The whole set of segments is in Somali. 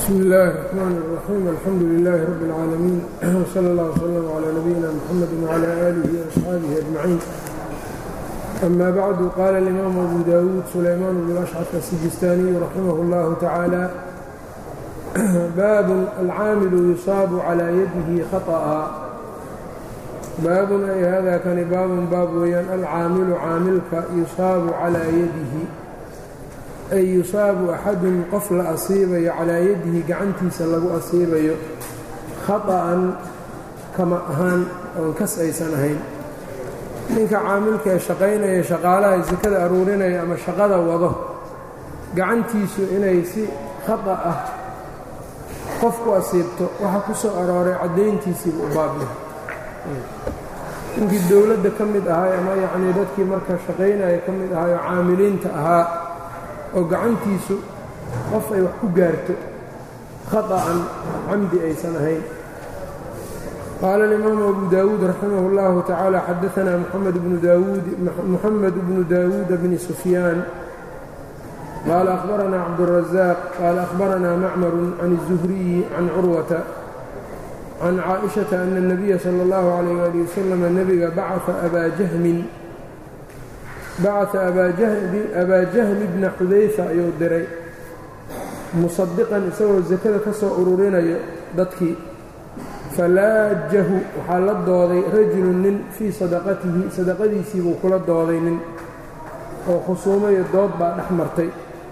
bsmi illaahi الرaxmaan الraxiim alxamdu lilaahi rabbi اlcaalamiin wsala اllah wslm calaa nabiyina mxamedi wcala aalihi waasxaabihi ajmaciin ama bacdu qaala alimaamu abu dawuud sulaymaan bnu ashcaf asijistaaniyu raximah اllahu tacaala baabun alcaamilu yusaabu calaa yadihi khaطأa baabun ay hada kani baabun baab weeyaan alcaamilu caamilka yusaabu calaa yadihi ay yusaabu axadun qof la asiibayo calaa yadihi gacantiisa lagu asiibayo khaطa'an kama ahaan oon kas aysan ahayn ninka caamilka ee shaqaynaya shaqaalaha sakada aruurinaya ama shaqada wado gacantiisu inay si khata ah qof ku asiibto waxa ku soo arooray caddayntiisiiba u baabyahay ninkii dowladda ka mid ahaa ama yacnii dadkii marka shaqaynaya ka mid ahaa oo caamiliinta ahaa oo gacantiisu qof ay wax ku gaarto khaطa'an camdi aysan ahayn qaala alimaamu abu daawuud raximah اllahu tacaala xadaanaa moxamed bnu daawuud moxamed bnu daawuuda bni sufyaan qaala akhbaranaa cabdالrazaaq qaala akhbaranaa macmaru can الzuhriyi can curwata can caaئiشhaةa ana الnabiya salى اllahu عalayh ali wasalam nebiga bacaa abaa jahmin bacaa abaa jahmi bna xudayfa ayuu diray musadiqan isagoo sakada ka soo ururinayo dadkii falaajahu waxaa la dooday rajulun nin fii sadaqatihi sadaqadiisiibuu kula dooday nin oo khusuumayo dood baa dhex martay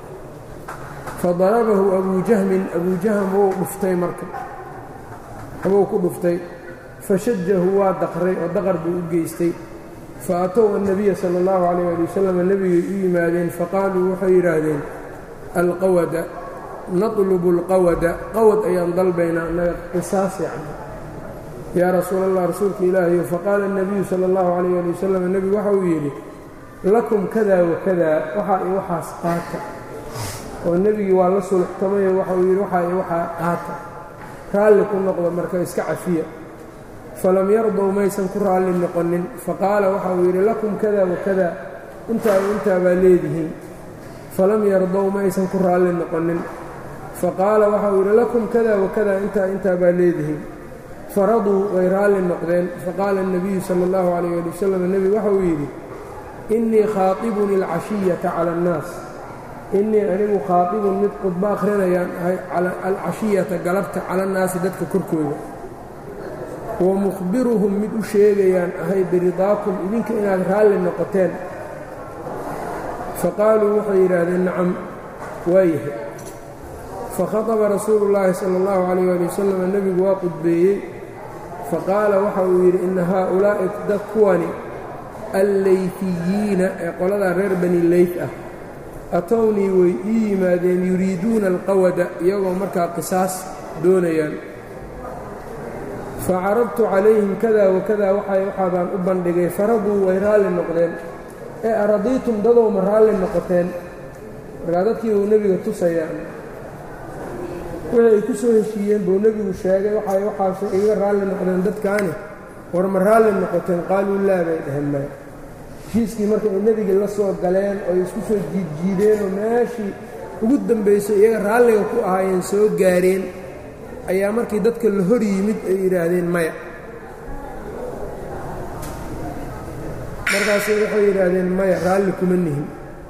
fadarabahu abuu jahmin abuu jahm wuu dhuftay marka habuu ku dhuftay fashajahu waa daqray oo daqar buu u geystay faatow annabiya sala allahu calayh ali wasalam nebigay u yimaadeen faqaaluu waxay yidhaahdeen alqawada natlubu alqawada qawad ayaan dalbaynaa annaga qisaas yacni yaa rasuul allah rasuulka ilaahayo faqaala annabiyu sala allahu calayh ali wasalam nebigu waxa uu yidhi lakum kada wakadaa waxaa i waxaas qaata oo nebigii waa la sulxtamayo waxa uu yidhi waxaa i waxaa qaata raalli ku noqda marka iska cafiya falam yardow maysan ku raalli noqonin faqaala waxa uu yidhi lakum kada wakada intaa intaa baa leedihiin falam yardow maysan ku raalli noqonin faqaala waxa uu yidhi lakum kada wakada intaa intaa baa leedihiin faraduu way raalli noqdeen faqaala الnabiyu salى اllahu عalayh ali wasalam nebigu waxa uu yidhi innii khaaطibun اlcashiyata cala اnnaas innii anigu khaaطibun mid khudbo akhrinayaan ahay alcashiyata galabta cala annaasi dadka korkooda wa mukhbiruhum mid u sheegayaan ahay biridaakum idinka inaad raalli noqoteen faqaaluu waxay yidhaahdeen nacam waayahay fakhaطaba rasuulu llaahi sala اllahu calayh ali wasalam nebigu waa qudbeeyey faqaala waxa uu yidhi ina haaulaa'i dad kuwani alleyfiyiina ee qoladaa reer bani leyf ah atownii way ii yimaadeen yuriiduuna alqawada iyagoo markaa qisaas doonayaan facarabtu calayhim kada wakada waxaa baan u bandhigay faraduu way raalli noqdeen ee aradiitum dadow ma raalli noqoteen markaa dadkii buu nebiga tusayaa wixii ay ku soo heshiiyeen buu nebigu sheegay waxay waxaasay iga raalli noqdeen dadkaani war ma raalli noqoteen qaaluu laa bay dhaheen maya heshiiskii marka ay nebigii la soo galeen oo ay isku soo jiidjiideen oo meeshii ugu dambaysay iyaga raalliga ku ahaayeen soo gaareen ayaa markii dadka la hor yimid ay yidhaahdeen maya markaasay waxay yidhaahdeen maya raalli kuma nihin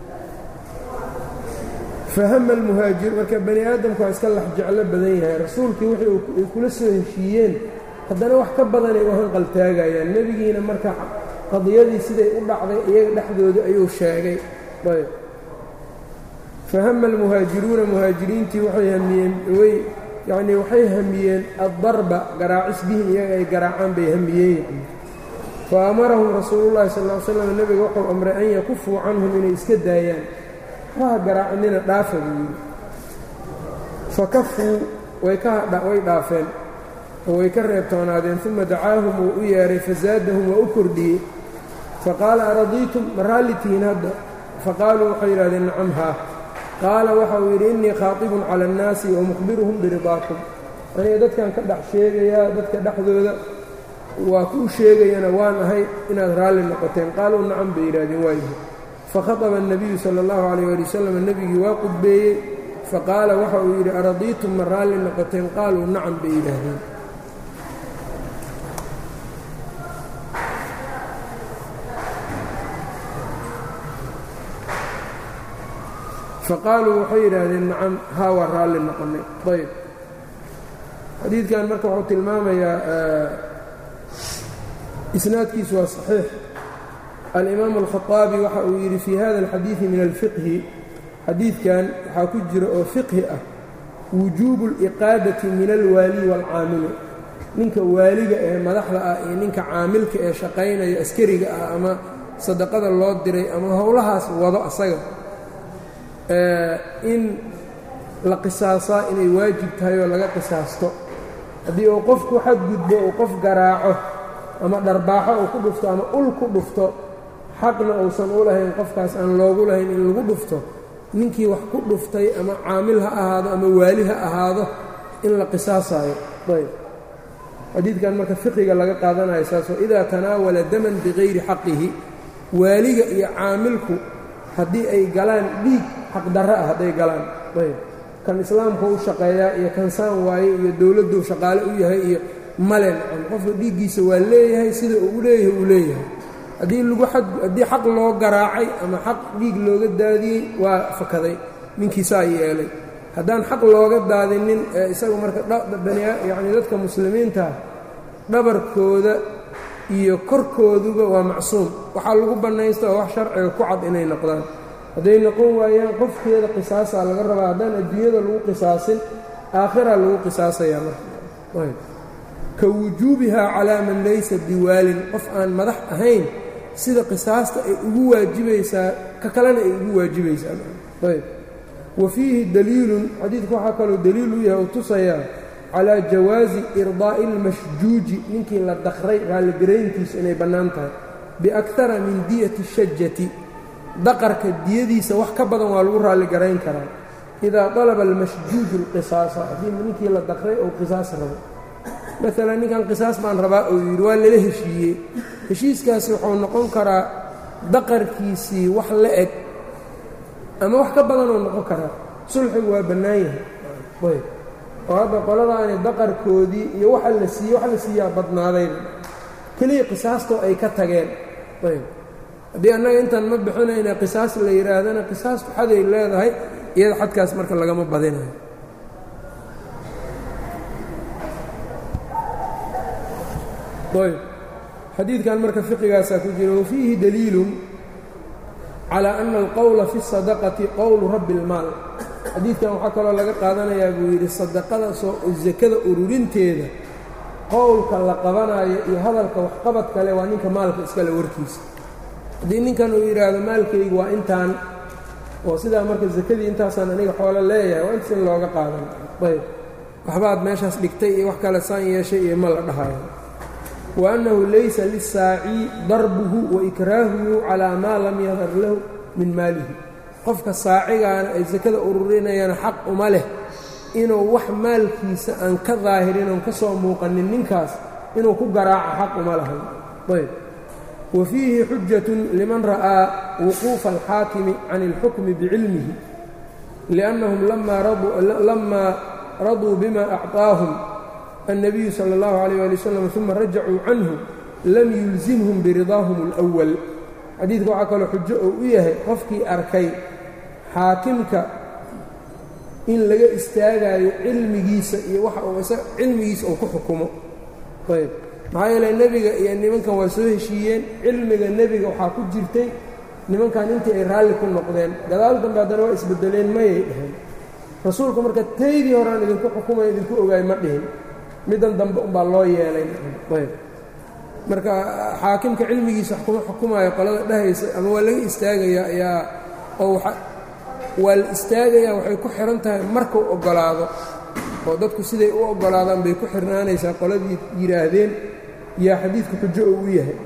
fahama almuhaajir marka bani aadamku waa iska lax jeclo badan yahay rasuulkii wixii ay kula soo heshiiyeen haddana wax ka badanay u hanqaltaagayaan nebigiina marka qadiyadii siday u dhacday iyaga dhexdooda ayuu sheegay ayb fahama almuhaajiruuna muhaajiriintii waxay hamiyeen way yacnii waxay hamiyeen addarba garaacis bihim iyaga ay garaacaan bay hamiyeen yani fa amarahum rasuulullahi sal ll slam nebiga wuxuu amray an yakufuu canhum inay iska daayaan waha garaacinina dhaafa buu yidhi fa kafuu way way dhaafeen oo way ka reebtoonaadeen uma dacaahum wuu u yeedhay fasaadahum waa u kordhiyey faqaala aradiitum ma raalli tihiin hadda faqaaluu waxay yidhahdeen nacam haa qaala waxa uu yidhi innii khaatibun cala annaasi wa mukhbiruhum biridaakum aniga dadkan ka dhex sheegayaa dadka dhexdooda waa kuu sheegayana waan ahay inaad raalli noqoteen qaaluu nacam bay yidhahdeen waayahay fakhaطba الnabiyu salى اllahu عalيyه ali wasalam nebigii waa qudbeeyey faqaala waxa uu yidhi aradiitum ma raalli noqoteen qaaluu nacam bay yidhaahdeen faqaaluu waxay yidhaahdeen nacam haa waa raalli noqonnay ayb xadiidkan marka wuxuu tilmaamayaa isnaadkiisu waa صaxiix alimaamu alkhaطaabi waxa uu yidhi fii hada alxadiidi min alfiqhi xadiidkan waxaa ku jira oo fiqhi ah wujuubu اliqaadati min alwaali wاlcaamili ninka waaliga ee madaxda ah iyo ninka caamilka ee shaqaynaya askariga ah ama sadaqada loo diray ama howlahaas wado asaga in la qisaasaa inay waajib tahay oo laga qisaasto haddii uu qofku xadgudbo uu qof garaaco ama dharbaaxo uu ku dhufto ama ul ku dhufto xaqna uusan u lahayn qofkaas aan loogu lahayn in lagu dhufto ninkii wax ku dhuftay ama caamil ha ahaado ama waali ha ahaado in la qisaasaayo ayb xadiidkan marka fiqiga laga qaadanayo saasoo idaa tanaawala daman bikayri xaqihi waaliga iyo caamilku haddii ay galaan dhiig xaqdarro ah hadday galaan ayb kan islaamka u shaqeeyaa iyo kan saan waaye iyo dowladdu shaqaale u yahay iyo male nacam qofka dhiiggiisa waa leeyahay sida uu leeyahay uu leeyahay haddii lagu haddii xaq loo garaacay ama xaq dhiig looga daadiyey waa fakaday ninkiisaa yeelay haddaan xaq looga daadinin ee isagu marka yacni dadka muslimiinta dhabarkooda iyo korkooduba waa macsuum waxaa lagu bannaysta oo wax sharciga ku cad inay noqdaan hadday noqon waayaan qofkeeda qisaasaa laga rabaa haddaan adduunyada lagu qisaasin aakhiraa lagu qisaasayaa marka ka wujuubihaa calaa man laysa biwaalin qof aan madax ahayn sida qisaasta ay ugu waajibaysaa ka kalena ay ugu waajibaysaa ayb wa fiihi daliilun xadiidku waxaa kaloo daliil u yahay oo tusayaa calaa jawaazi irdaa'i اlmashjuuji ninkii la dakray raalligarayntiisu inay bannaan tahay biakara min diyati shajati daqarka diyadiisa wax ka badan waa lagu raalligarayn karaa idaa dalaba almashjuuju اlqisaasa haddii ninkii la dakray ou qisaas rabo maalan ninkan qisaas baan rabaa uu yidhi waa lala heshiiyey heshiiskaasi wuxuu noqon karaa daqarkiisii wax la eg ama wax ka badanoo noqon karaa sulxigu waa bannaan yahay ayb oo hadda qoladaani daqarkoodii iyo waxa la siiyey wax la siiyaa badnaadayba keliya qisaastoo ay ka tageen ayb haddii annaga intaan ma bixinayna qisaas la yidhaahdana qisaastu xaday leedahay iyada xadkaas marka lagama badinayo ayb xadiidkan marka fiqigaasaa ku jira wafiihi daliilun calى ana alqowla fi الsadaqati qowlu rabbi اlmaal xadiidkan waxaa kaloo laga qaadanayaa buu yidhi sadaqada soo sakada ururinteeda qowlka la qabanayo iyo hadalka waxqabad kale waa ninka maalka iskale warkiisa haddii ninkan uu yidhaahdo maalkaygu waa intaan oo sidaa marka sakadii intaasaan aniga xoolo leeyahay waa intaas in looga qaadan ayb waxbaad meeshaas dhigtay iyo wax kale saan yeeshay iyo ma la dhahayo wa annahu laysa lisaaci darbuhu wa ikraahuhu calaa maa lam yadar lahu min maalihi qofka saacigaana ay sakada ururinayana xaq uma leh inuu wax maalkiisa aan ka daahirin oon ka soo muuqanin ninkaas inuu ku garaaco xaq uma lahan ayb wa fiihi xujatun liman ra'aa wuquufa alxaakimi can اlxukmi bicilmihi liannahum lamaa raduu bima acطaahum النبي slى الlه عليه لي وsلم ثuma rajacuu canhu lam yulزimhum biridaahum الأwل xadiidka waxaa kaloo xujo oo u yahay qofkii arkay xaakimka in laga istaagayo cilmigiisa iyo waxa cilmigiisa uu ku xukumo ayb maxaa yeele nebiga iyo nimankan waa soo heshiiyeen cilmiga nebiga waxaa ku jirtay nimankan intii ay raalli ku noqdeen gadaal dambe haddana waa isbedeleen mayay dheheen rasuulku marka taydii horaan idinku xukumaya idinku ogaay ma dhihin middan dambe umbaa loo yeelay ayb marka xaakimka cilmigiisa wax kuma xukumaayo qolada dhahaysa ama waa laga istaagayaa ayaa oo waa la istaagayaa waxay ku xihan tahay markuu oggolaado oo dadku siday u oggolaadaan bay ku xirnaanaysaa qoladii yidhaahdeen yaa xadiidku xujo oo u yahay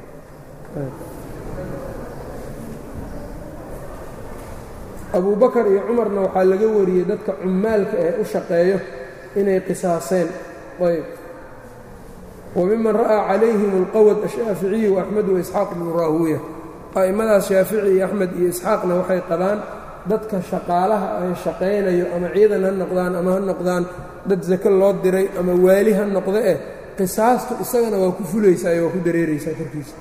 abu bakar iyo cumarna waxaa laga wariyey dadka cummaalka ee u shaqeeyo inay qisaaseen ayb wmiman ra'aa calayhim اlqawd ashaaficiyu وaxmed waisxaaq bnu raahuuya a'immadaas shaafici iyo axmed iyo isxaaqna waxay qabaan dadka shaqaalaha ay shaqaynayo ama ciidan ha noqdaan ama ha noqdaan dad sako loo diray ama waali ha noqdo eh qisaastu isagana waa ku fulaysaa waa ku dareeraysaa korkiisa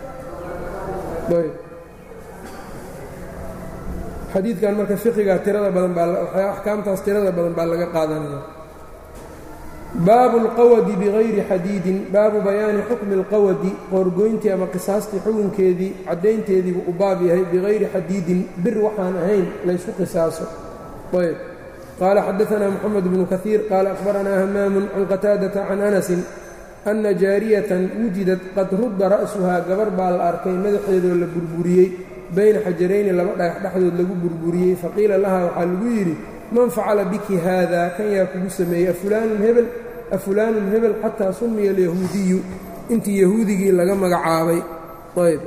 xadiidkan marka fiqiga tirada badan baa axkaamtaas tirada badan baa laga qaadanaya baabu اlqawadi bigayri xadiidin baabu bayaani xukmi اlqawadi qoorgoyntii ama qisaastii xukunkeedii caddaynteediibuu u baab yahay bigayri xadiidin bir waxaan ahayn laysku qisaaso ayb qaala xadaanaa moxamed bnu kahiir qaala akhbaranaa hamaamu can qataadata can anasin ana jaariyatan wujidad qad rudda ra'suhaa gabar baa la arkay madaxeedoo la burburiyey bayna xajarayni laba dhagax dhexdood lagu burburiyey faqiila lahaa waxaa lagu yidhi man facala biki haada kan yaa kugu sameeyey afulaanun hebel afulaanun hebel xataa sumiya alyahuudiyu intii yahuudigii laga magacaabay ayb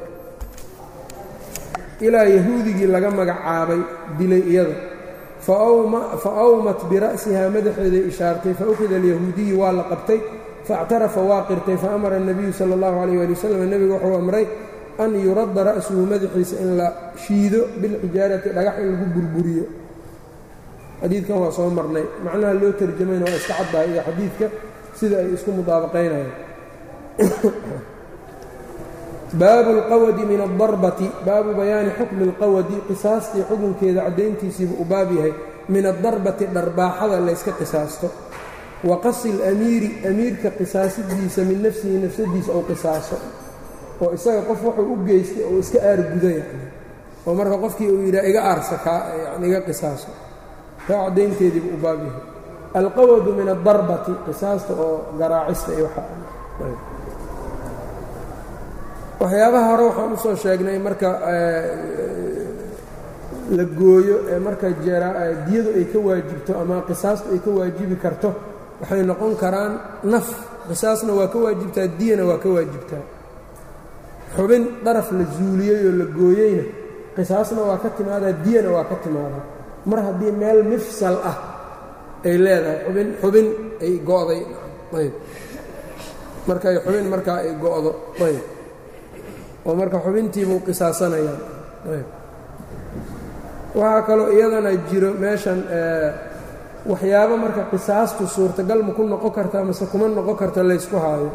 ilaa yahuudigii laga magacaabay dilay iyada fa awmat bira'sihaa madaxeeday ishaartay fa ukhida alyahuudiyu waa la qabtay faاctarafa waa qirtay faamara الnabiyu salى اllahu عalيyه ali wslam nebigu wuxuu amray an yuradda ra'suhu madaxiisa in la shiido bilxijaarati dhagax in lagu burburiyo xadiidkan waa soo marnay macnaha loo tarjamayna waa iska caddahay iyo xadiidka sida ay isku mudaabaqaynayaan baabu اlqawadi min aلdarbati baabu bayaani xukmi اlqawadi qisaastii xukunkeeda caddayntiisiibu u baab yahay min addarbati dharbaaxada layska qisaasto wa qasi اlamiiri amiirka qisaasidiisa min nafsihi nafsadiisa ou qisaaso oo isaga qof wuxuu u geystay oo iska aarguda yani oo marka qofkii uu yidhaha iga aarsa yani iga qisaaso taa caddaynteediibu u baab yahay alqawadu min addarbati qisaasta oo garaacista iyo waxyaabaha hore waxaan usoo sheegnay marka la gooyo ee marka diyadu ay ka waajibto ama qisaastu ay ka waajibi karto waxay noqon karaan naf qisaasna waa ka waajibtaa diyana waa ka waajibtaa xubin daraf la zuuliyey oo la gooyeyna qisaasna waa ka timaadaa diyana waa ka timaadaa mar haddii meel mifsal ah ay leedahay xubin xubin ay go'day ayb markay xubin markaa ay go'do ayb oo marka xubintiibuu qisaasanayaan ayb waxaa kaloo iyadana jiro meeshan waxyaabo marka qisaastu suurtagal ma ku noqon kartaa mase kuma noqon karta laysku haayo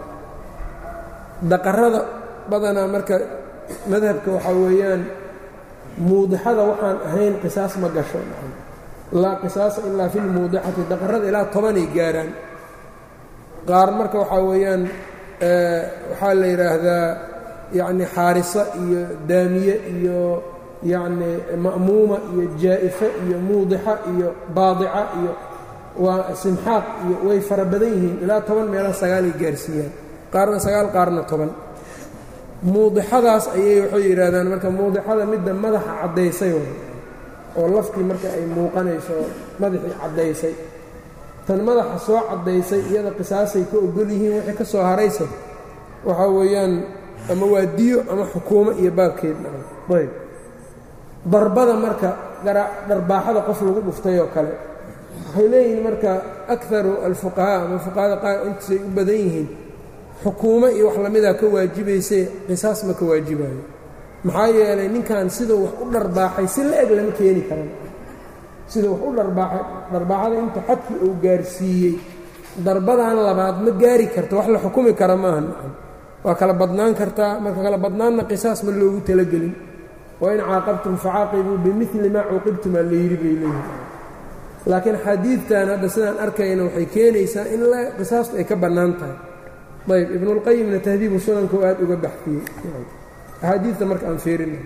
daqarada badanaa marka madhabka waxaa weeyaan muudixada waxaan ahayn qisaas ma gasho laa qisaasa ilaa fi lmuudixati daqarada ilaa tobanay gaaraan qaar marka waxaa weeyaan waxaa la yidhaahdaa yacni xaarisa iyo daamiye iyo yacni ma'muuma iyo jaa'ife iyo muudixa iyo baadica iyo waa simxaaq iyo way fara badan yihiin ilaa toban meela sagaalay gaarsiiyaan qaarna sagaal qaarna toban muudixadaas ayay waxay yidhaahdaan marka muudixada midda madaxa caddaysay oo laftii marka ay muuqanayso madaxii caddaysay tan madaxa soo caddaysay iyada qisaasay ka ogol yihiin wixii ka soo haraysa waxaa weeyaan ama waa diyo ama xukuumo iyo baabkeed ayb darbada marka dharbaaxada qof lagu dhuftay oo kale waxay leeyihiin marka akaru alfuqahaa ama fuqahada qaar intiisay u badan yihiin xukuumo iyo wax lamidaa ka waajibaysay qisaas ma ka waajibayo maxaa yeelay ninkan siduu wax u dharbaaxay si la eg lama keeni karan siduu wax u dharbaaxay dharbaaxada inta xadkii uu gaarsiiyey darbadan labaad ma gaari karto wax la xukumi kara maaha waa kala badnaan kartaa marka kala badnaanna qisaas ma loogu talagelin wain caaqabtum facaaqibuu bimili maa cuuqibtum aa la yidhi bay leeyihin laakiin xadiidtan hadda sidaan arkayna waxay keenaysaa in qisaastu ay ka bannaan tahay ayb ibnulqayimna tahdiibu sunanka aad uga baxfiyey axaadiidta marka aan fiirina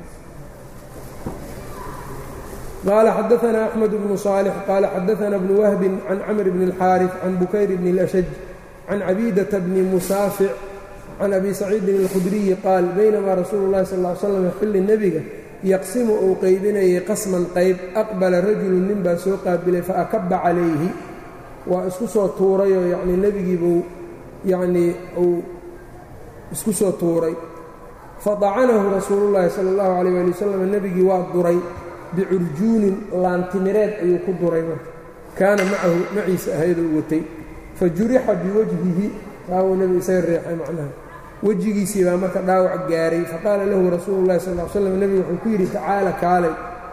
qaala xadaanaa axmed bnu صaalix qaala xadaanaa bnu wahbin can camr bni اlxaariث can bukayr bni اlashaj can cabiidata bni musaafic can abi saciidin اlkhudriyi qaal baynamaa rasuulu اllahi sal ly slam xilli nebiga yaqsimu uu qaybinayay qasman qayb aqbala rajulu nin baa soo qaabilay faakaba calayhi waa isku soo tuurayoo yacnii nebigiibuu yacnii uu isku soo tuuray fadacanahu rasuulu llaahi sala allahu calayh ali wasalam nebigii waa duray bicurjuunin laantimireed ayuu ku duray marka kaana macahu maciisa ahayduu watay fa jurixa biwajhihi taawuu nebigu isaga reexay macnaha wejigiisii baa marka dhaawac gaaray faqaala lahu rasuulu llahi sal l slam nebigu wuxuu ku yidhi tacaala kaalay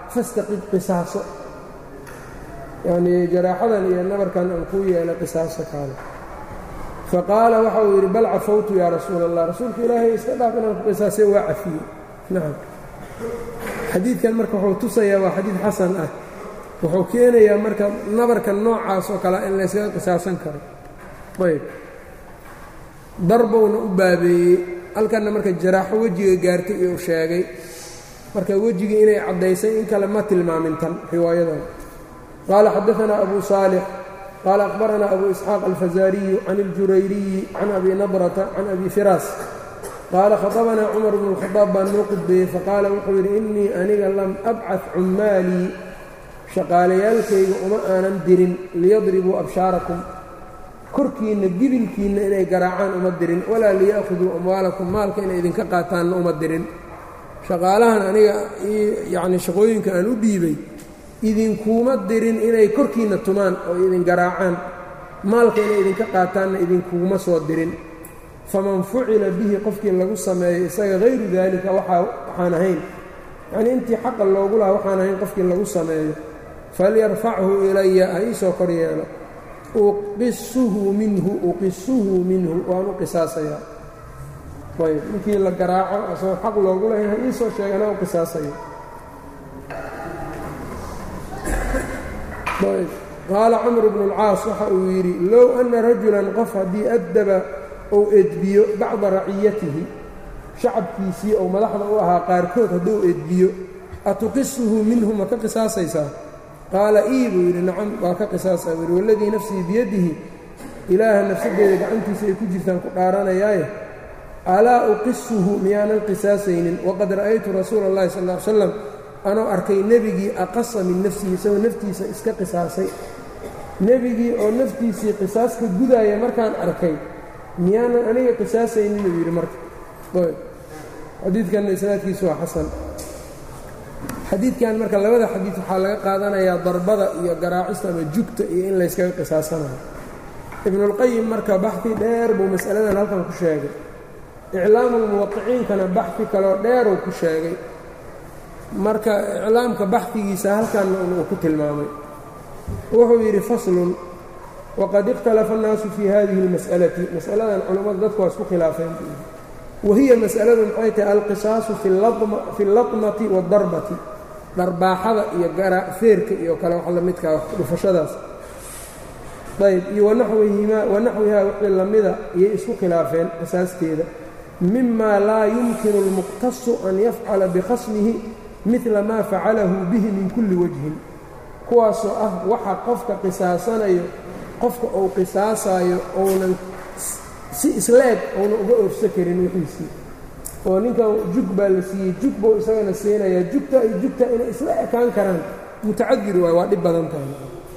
fastaqid qisaaso yacnii jaraaxadan iyo nabarkan aan kuu yeelay qisaaso kaale faqaala waxa uu yidhi bal cafawtu yaa rasuula allah rasuulka ilaahay iska dhaaf inaan ku qisaasay waa cafiyey nacam xadiidkan marka wuxuu tusayaa waa xadiid xasan ah wuxuu keenayaa marka nabarka noocaas oo kale in layskaga qisaasan karo ayb darbowna u baabeeyey halkanna marka jaraaxo wejiga gaartay iyuu sheegay marka wejigii inay caddaysay in kale ma tilmaamin tan riwaayadan qaala xadaanaa abu saalix qaala akhbaranaa abu isxaaq alfazaariyu can iljurayriyi can abi nadrata can abi firaas qaala khaطabanaa cumar bnu اlkhadaab baa noo qudbeeyey faqaala wuxuu yidhi innii aniga lam abcad cummaalii shaqaalayaalkayga uma aanan dirin liyadribuu abshaarakum korkiinna gibilkiinna inay garaacaan uma dirin walaa liya'khuduu amwaalakum maalka inay idinka qaataanna uma dirin shaqaalahan aniga yacni shaqooyinka aan u dhiibay idinkuuma dirin inay korkiinna tumaan oo idin garaacaan maalka inay idinka qaataanna idinkuuma soo dirin faman fucila bihi qofkii lagu sameeyo isaga hayru daalika waxaan ahayn yacnii intii xaqa loogu lahaa waxaan ahayn qofkii lagu sameeyo falyarfachu ilaya ha iisoo kor yeelo uqisuhu minhu uqisuhu minhu waan u qisaasayaa ayb ninkii la garaaco asagoo xaq loogu lahayn ha iisoo sheegana u qisaasayo ayb qaala camr bnu اlcaas waxa uu yidhi low ana rajulan qof haddii addaba ou edbiyo bacda raciyatihi shacabkiisii ou madaxda u ahaa qaarkood hadduu edbiyo atuqisuhu minhu ma ka qisaasaysaa qaala ii buu yidhi nacam waa ka qisaasaa buu yidhi waladii nafsii biyadihi ilaaha nafsaddeeda gacantiisa ay ku jirtaan ku dhaaranayaaye alaa uqisuhu miyaanan qisaasaynin waqad ra'aytu rasuula اllahi sal ll ly slam anoo arkay nebigii aqasa min nafsihi isagoo naftiisa iska qisaasay nebigii oo naftiisii qisaas ka gudaaya markaan arkay miyaanan aniga qisaasaynin uu yidhi marka xadiidkanna isnaadkiisu waa xasan xadiidkan marka labada xadiid waxaa laga qaadanayaa darbada iyo garaacista ama jugta iyo in layskaga qisaasanayo ibnulqayim marka baxi dheer buu mas'aladan halkan ku sheegay iclaamulmuwaqiciinkana baxi kaloo dheeruu ku sheegay marka iclaamka baxdigiisa halkanna uu ku tilmaamay wuxuu yidhi faslun waqad ikhtalafa annaasu fii hadihi اlmas'alati mas'aladan culammadu dadku waa isku khilaafeen wahiya mas'aladu maxay tahay alqisaasu fi اllatmati waاdarbati dharbaaxada iyo feerka iyo kale wax la midkaa dhufashadaas ayb iyo wanaxwihaa wixii lamida iyay isku khilaafeen asaasteeda mima laa yumkinu اlmuqtasu an yafcala bikhasmihi midla maa facalahu bihi min kulli wajhin kuwaasoo ah waxa qofka qisaasanayo qofka uu qisaasaayo ounan si isla eg ounan uga oofsa karin wixiisii oo ninkan jug baa la siiyey jug buu isagana siinayaa jugta iyo jugta inay isla ekaan karaan mutacadir waay waa dhib badan tahay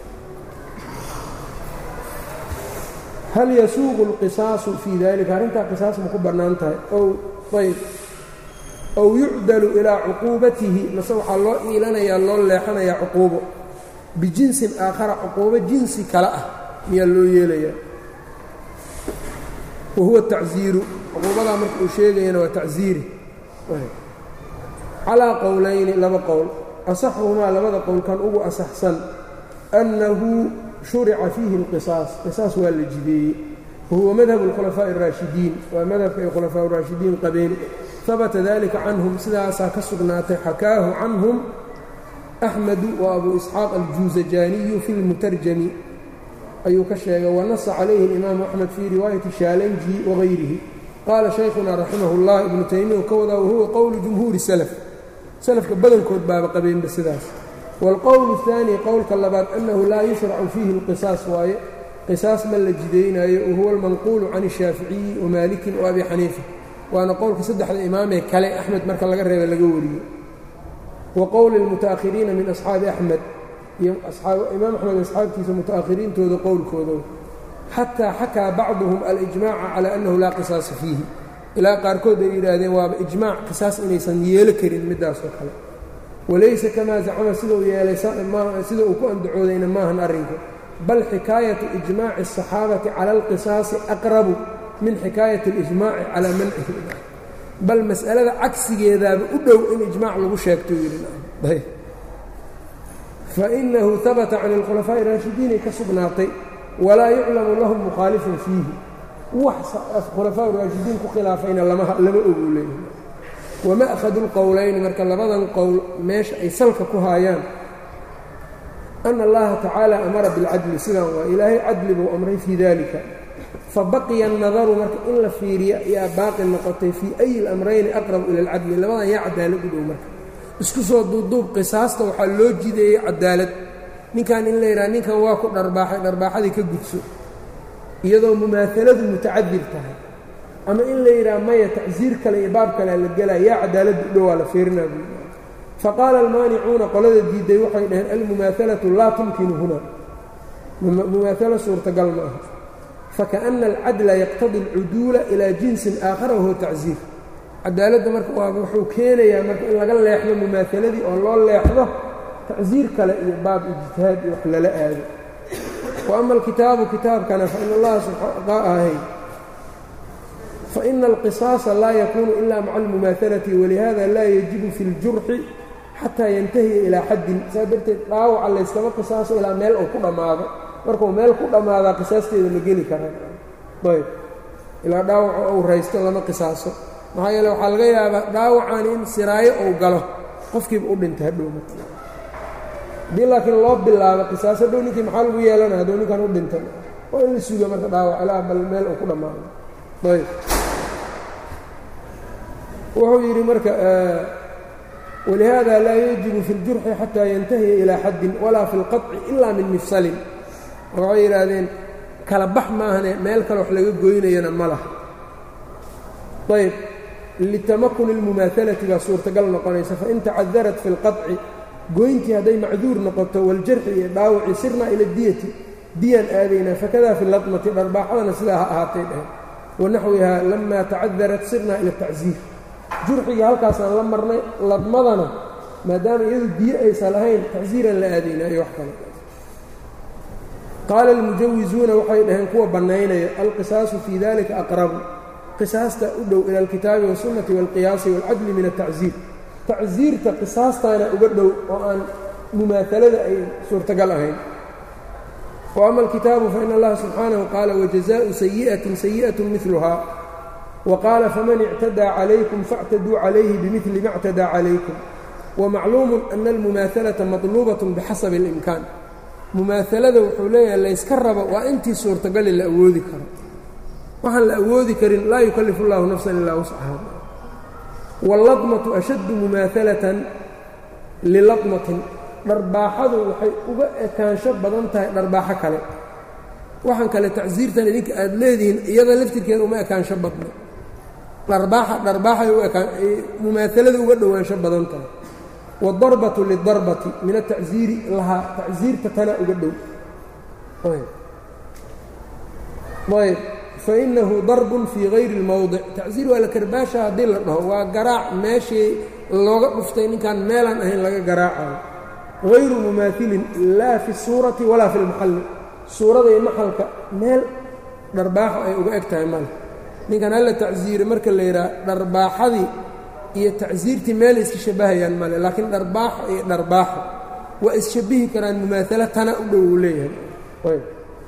hal yasuuqu اlqisaasu fii dalika arrintaa qisaas ma ku bannaan tahay ow ayb ow yucdalu ilaa cuquubatihi mase waxaa loo iilanayaa loo leexanayaa cuquubo bijinsin aakhara cuquubo jinsi kale ah miyaa loo yeelayaa wa huwa tacziiru cuquubadaa marka uu sheegayana waa tacziiri calaa qowlayni laba qowl asaxuhumaa labada qowl kan ugu asaxsan annahu shurica fiihi اlqisaas qisaas waa la jideeyey wahuwa madhab اlkhulafaaءi الraashidiin waa madhabka ay khulafaa raashidiin qabeen habata dalika canhum sidaasaa ka sugnaatay xakaahu canhum axmedu wa abu isxaaq aljuusajaaniyu fi lmutarjami ayuu ka sheegay wanasa calayhi اlimaamu axmed fii riwaayati shaalanji wagayrihi qaala shaykhuna raximah اllah ibnu taymiya ka wadaa wahuwa qowlu jumhuuri salaf salafka badankood baaba qabeenba sidaas wاlqowl الثaanي qowlka labaad annahu laa yushracu fiihi اlqisaas waaye qisaas ma la jidaynaayo wahuwa almanquulu can الshaaficiyi wamaalikin waabi xaniifa waana qowlka saddexda imaamee kale axmed marka laga reeba laga wariyo wa qowli اlmuta'akhiriina min asxaabi axmed iyo imaam axmed asxaabtiisa muta'akhiriintooda qowlkooda xataa xakaa bacduhum alijmaaca calى annahu laa qisaasa fiihi ilaa qaarkood ay yidhaahdeen waaba ijmaac qisaas inaysan yeelo karin midaasoo kale walaysa kamaa zacama sida uu yeelay sida uu ku andacoodayna maahan arrinku bal xikaayatu ijmaaci الصaxaabati cala اlqisaasi aqrabu min xikaayati اlijmaaci calaa mancihi bal mas'alada cagsigeedaaba u dhow in ijmaac lagu sheegto yidhi fainahu habata can اlkhulafaaءi raashidiinay ka sugnaatay walaa yuclamu lahum mukhaalifun fiihi wax khulafaa raashidiin ku khilaafayna lama ogu leeyahay wama'hadu اlqowlayni marka labadan qowl meesha ay salka ku haayaan ana allaha tacaala amara bilcadli sidaan waa ilaahay cadli buu amray fii dalika fabaqiya الnadaru marka in la fiiriya yaa baaqi noqotay fii ayi اlamrayni aqrabu ila اlcadli labadan yaa cadaalad u dhow marka isku soo duubduub qisaasta waxaa loo jideeyey cadaalad ninkan in la yidhaha ninkan waa ku dharbaaxay dharbaaxadii ka gudso iyadoo mumaahaladu mutacadir tahay ama in la yidhaha maya tacsiir kale iyo baab kalea la gelaya yaa cadaaladda u dhowaa la fiirinaa buu faqaala almaanicuuna qolada diiday waxay dhaheen almumaahalatu laa tumkinu huna mumaahalo suurtagal ma aha fakaأna alcadla yaqtadi اlcuduula ilaa jinsin aakhara wahuwa tacsiir cadaaladda marka waa wuxuu keenayaa marka in laga leexdo mumaahaladii oo loo leexdo tacsiir kale iyo baab ijtihaad iyo wax lala aado wa ama alkitaabu kitaabkana fain allaha ahay faina alqisaasa laa yakuunu ila maca almumaahalati walihada laa yajibu fi اljurxi xataa yantahiya ilaa xaddin saa darteed dhaawaca layskama qisaaso ilaa meel uu ku dhammaado markuu meel ku dhammaadaa qisaasteeda ma geli karaa ayb ilaa dhaawaca uu raysto lama qisaaso maxaa yeele waxaa laga yaabaa dhaawacani in siraayo uu galo qofkiiba u dhintay hadhow haddii laakiin loo bilaabo qisaas hadhow ninkii maxaa lagu yeelanaya hadduu ninkan u dhintay oo in la suga marka dhaawac ilaa bal meel uu ku dhammaado ayb wuxuu yidhi marka walihaada laa yajibu fi اljurxi xataa yantahiya ilaa xaddin walaa fi اlqaطci ila min mifsalin waxay yidhaahdeen kala bax maahane meel kale wax laga goynayana ma laha ayb litamakuni اlmumaahalati baa suurtagal noqonaysa fain tacadarat fi اlqaطci goyntii hadday macduur noqoto waljarxi iyo dhaawaci sirnaa ila diyati diyaan aadaynaa fakada fi ladmati dharbaaxadana sidaa ha ahaatay dheheen wanaxwihaa lama tacadarat sirnaa ila tacsiir jurxiga halkaasaan la marnay ladmadana maadaama iyadu diyo aysan lahayn tacsiiraan la aadaynaa iyo wax kale qaala almujawizuuna waxay dhaheen kuwa bannaynaya alqisaasu fii dalika aqrabu qisaasta u dhow ila alkitaabi wاsunnati wاlqiyaasi wاlcadli min altacsiir tacsiirta qisaastaana uga dhow oo aan mumaahalada ay suurtagal ahayn wa ama alkitaabu fain allaha subxaanahu qaala wajazaءu sayi'atin sayi'at miluhaa wqaala faman اctadaa calaykum faاctaduu calayhi bimili ma اctadaa calaykum wamacluumu ana almumaahalata maطluubaة bixasabi اlimkaan mumaahalada wuxuu leeyahay layska rabo waa intii suurtagali la awoodi karo waxaan la awoodi karin laa yukalifu اllahu nafsan ilaa wuscaha wاlladmatu ashaddu mumaahalatan liladmatin dharbaaxadu waxay uga ekaansho badan tahay dharbaaxo kale waxaan kale tacsiirtan idinka aad leedihiin iyada laftirkeeda uma ekaansho badno dharbaaxa dharbaaxay mumaahalada uga dhowaansho badan tahay waاdarbatu lidarbati min atacsiiri lahaa tacsiirta tana uga dhow ayb fainahu darbun fii hayri اlmowdic tacsiir waa la karbaasha haddii la dhaho waa garaac meeshii looga dhuftay ninkaan meelaan ahayn laga garaacayo hayru mumaailin laa fi الsuurati walaa fi اlmaxalli suurada iyo maxalka meel dharbaaxo ay uga eg tahay male ninkan halla tacsiire marka la yidhaha dharbaaxadii iyo tacsiirtii meel iska shabbahayaan male laakiin dharbaaxo iyo dharbaaxo waa isshabbihi karaan mumaasalo tana u dhow uu leeyahay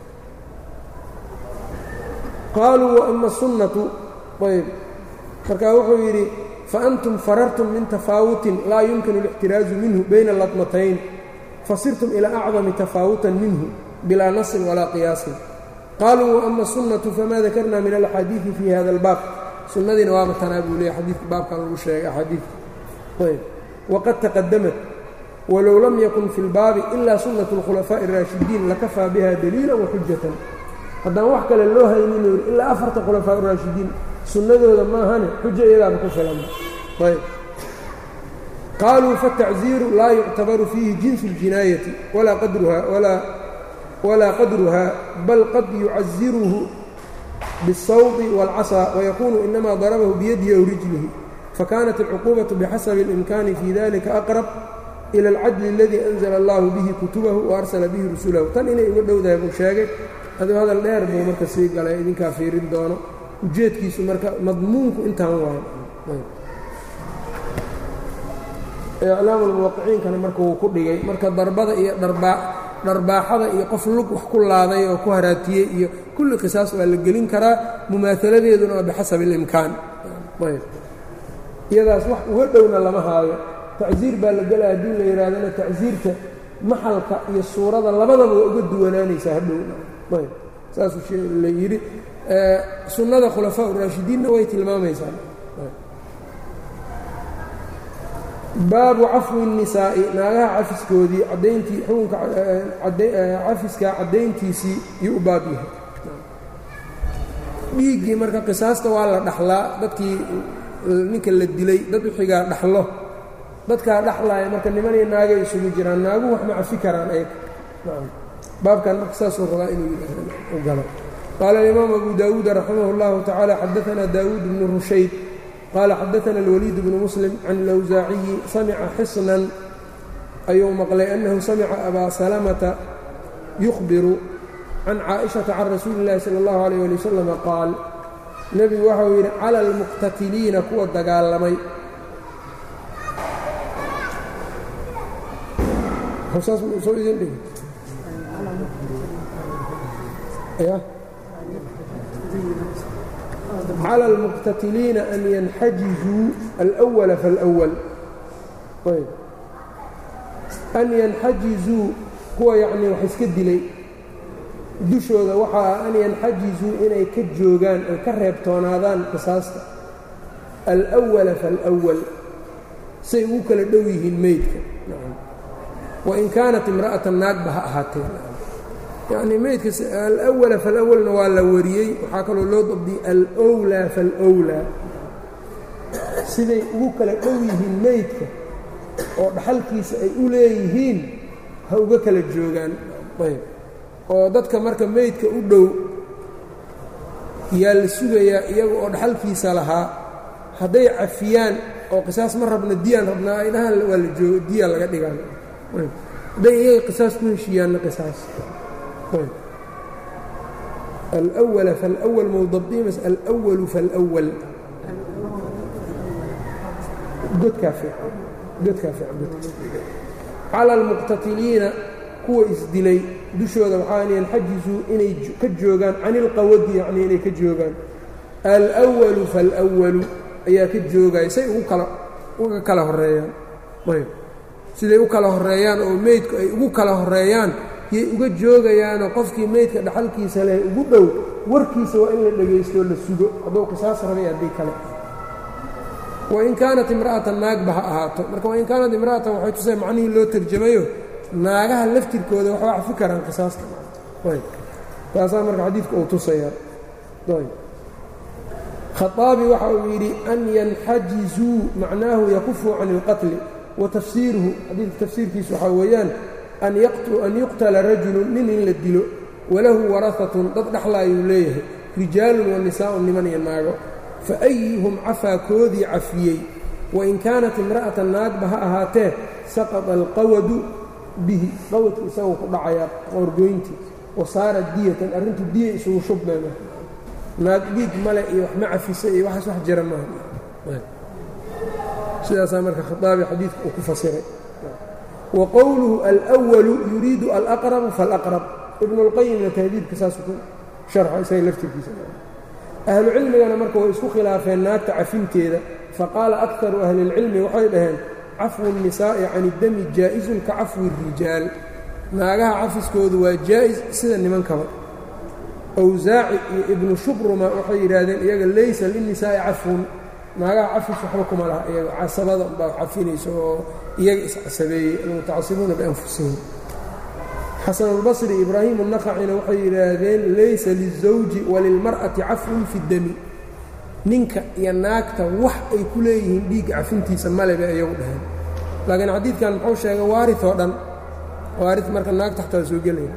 qaaluu waama sunnatu ayb markaa wuxuu yidhi faantum farartum min tafaawutin laa yumkinu اlاxtiraazu minhu bayna latmatayn fasirtum ilaa acdami tafaawutan minhu bilaa nasin walaa qiyaasin qaaluu waama sunnatu famaa dakarna min alaxaadiidi fii hada albaab sunnadiina waaba tanaa buu leeya xadiidka baabkan lagu sheegay axaadiidka ayb waqad taqadamat walow lam yakun fi اlbaabi ila sunnatu اlkhulafaaءi الraashidiin lakafaa biha daliila waxujatan haddaan wax kale loo haynin yuri ilaa afarta khulafaa raashidiin sunnadooda maahane xujo iyadaaba ku filan ayb qaaluu faالtacziiru laa yuctabaru fiihi jinsu اljinaayati walaa qadruha walaa walaa qadruha bal qad yucaziruhu bالsawdi wاlcasaa wayakuunu inama darabahu biyadihi aw rijlihi fakanat اlcuquubaةu bixasabi اlimkani fii dalika aqrab ilى اlcadli اladii anzla اllahu bihi kutubahu waarsala bihi rusulahu tan inay uga dhowdahay buu sheegay aduu hadal dheer buu marka sii galay idinkaa fiirin doono ujeedkiisu marka madmuunku intaan waayo iclaamu lmuwaqiciinkana marka wuu ku dhigay marka darbada iyo dharbaaxada iyo qof lug wax ku laaday oo ku haraatiyey iyo kulli qisaas waa la gelin karaa mumaaladeeduna waa bixasabi اlimkaan iyadaas wax uga dhowna lama haayo tacsiir baa la gelaya haddii la yidhahdana tacsiirta maxalka iyo suurada labadaba waa uga duwanaanaysaa hadhowna saasuu la yidhi sunnada khulafaa uraashidiinna way tilmaamaysaa baabu cafwi الnisaa'i naagaha cafiskoodii cadayntii xukunka cafiska caddayntiisii yuu u baab yahay dhiiggii marka qisaasta waa la dhaxlaa dadkii ninka la dilay dad wixigaa dhaxlo dadkaa dhaxlaaya marka niman iyo naagay isugu jiraan naaguhu wax ma cafi karaan ayg baabkan marka saasuu rabaa inuu u galo qaala alimaam abu daawuud raximah اllahu tacaala xadaanaa daawuud bnu rushayd qaala xadaana اlwaliid bnu muslim can اlawsaaciyi samica xisnan ayuu maqlay annahu samica abaa salamata yukhbiru can caaئiشhaةa can rasuuli اllahi salى اllahu alيyه ali wasalam qaal nebigu waxau yidhi cala اlmuqtatiliina kuwa dagaalamay soo idin dhig clى اlmuqtatiliina an yanxajizuu alأwala faاlأwal an yanxajizuu kuwa yacnii wax iska dilay dushooda waxaa ah an yanxajizuu inay ka joogaan ay ka reebtoonaadaan qisaasta alأwala faاlأwal say ugu kala dhow yihiin meydka wain kaanat imra'atan naagba ha ahaatee yacnii meydka alأwala falawalna waa la wariyey waxaa kaloo loo dabdiyey alowlaa falowlaa siday ugu kala dhow yihiin meydka oo dhaxalkiisa ay u leeyihiin ha uga kala joogaan ayb oo dadka marka meydka u dhow yaa la sugayaa iyaga oo dhaxalkiisa lahaa hadday cafiyaan oo qisaas ma rabna diyaan rabnaa ay dhahaan waa la joogo diya laga dhigaan hadday iyaga qisaas ku heshiiyaanna qisaas alأwala faاlأwal mowdabdimas alأwalu faاlأwal godkaa fiican godkaa fiican cala اlmuqtatiliina kuwa isdilay dushooda waxaa an yanxajizuu inay ka joogaan can ilqawadi yacnii inay ka joogaan alأwalu faاlأwalu ayaa ka joogaya say ugu kala uga kala horeeyaan ayb siday u kala horeeyaan oo meydku ay ugu kala horeeyaan yay uga joogayaanoo qofkii meydka dhaxalkiisa leh ugu dhow warkiisa waa in la dhegaysto la sugo hadduu qisaas rabay haddii kale wain kaanat imra'atan naagba ha ahaato marka wain kaanat imra'atan waxay tusay macnihii loo tarjamayo naagaha laftirkooda waxba cafi karaan qisaasta taasaa marka xadiidka uu tusayaa khaaabi waxa uu yidhi an yanxajizuu macnaahu yakufuu can اlqatli wa tafsiiruhu xadiidka tafsiirkiisa waxaa weeyaan an yuqtala rajulu nin in la dilo walahu warahatun dad dhexlaayuu leeyahay rijaalun wa nisaa'un niman iyo naago faayuhum cafaa koodii cafiyey wain kaanat imra'atan naagba ha ahaatee saqata alqawadu bihi qawadku isagoo ku dhacayaa qoorgoyntii wa saarat diyatan arrintu diya isugu shubmayma naag dhiig male iyo wax ma cafisa iyo waxaas wax jira maaha sidaasaa marka khaaabi xadiidka uu ku fasiray wa qowluhu alأwalu yuriidu alaqrabu faاlaqrab ibnu اlqayimna tahdiidka saasuu ku sharxa isaga laftirkiisa ahlu cilmigana marka way isku khilaafeen naagta cafinteeda faqaala akaru ahli اlcilmi waxay dhaheen cafwu الnisaa'i can اdami jaa'isun ka cafwi الrijaal naagaha cafiskoodu waa jaa'is sida nimankaba awsaaci iyo ibnu shubruma waxay yidhaahdeen iyaga laysa linnisaa'i cafwun naagaha cafis waxba kuma laha iyaga casabada unbaa cafinaysa oo iyaga iscasabeeyey almutacasibuuna bianfusihim xasanulbasri ibraahimu naqacina waxay yidhaahdeen laysa lilzawji walilmar'ati cafwun fi dami ninka iyo naagta wax ay ku leeyihiin dhiigga cafintiisa male bay iyagu dhaheen laakiin xadiidkan muxuu sheegay waari oo dhan waari marka naagta xataa soo gelaya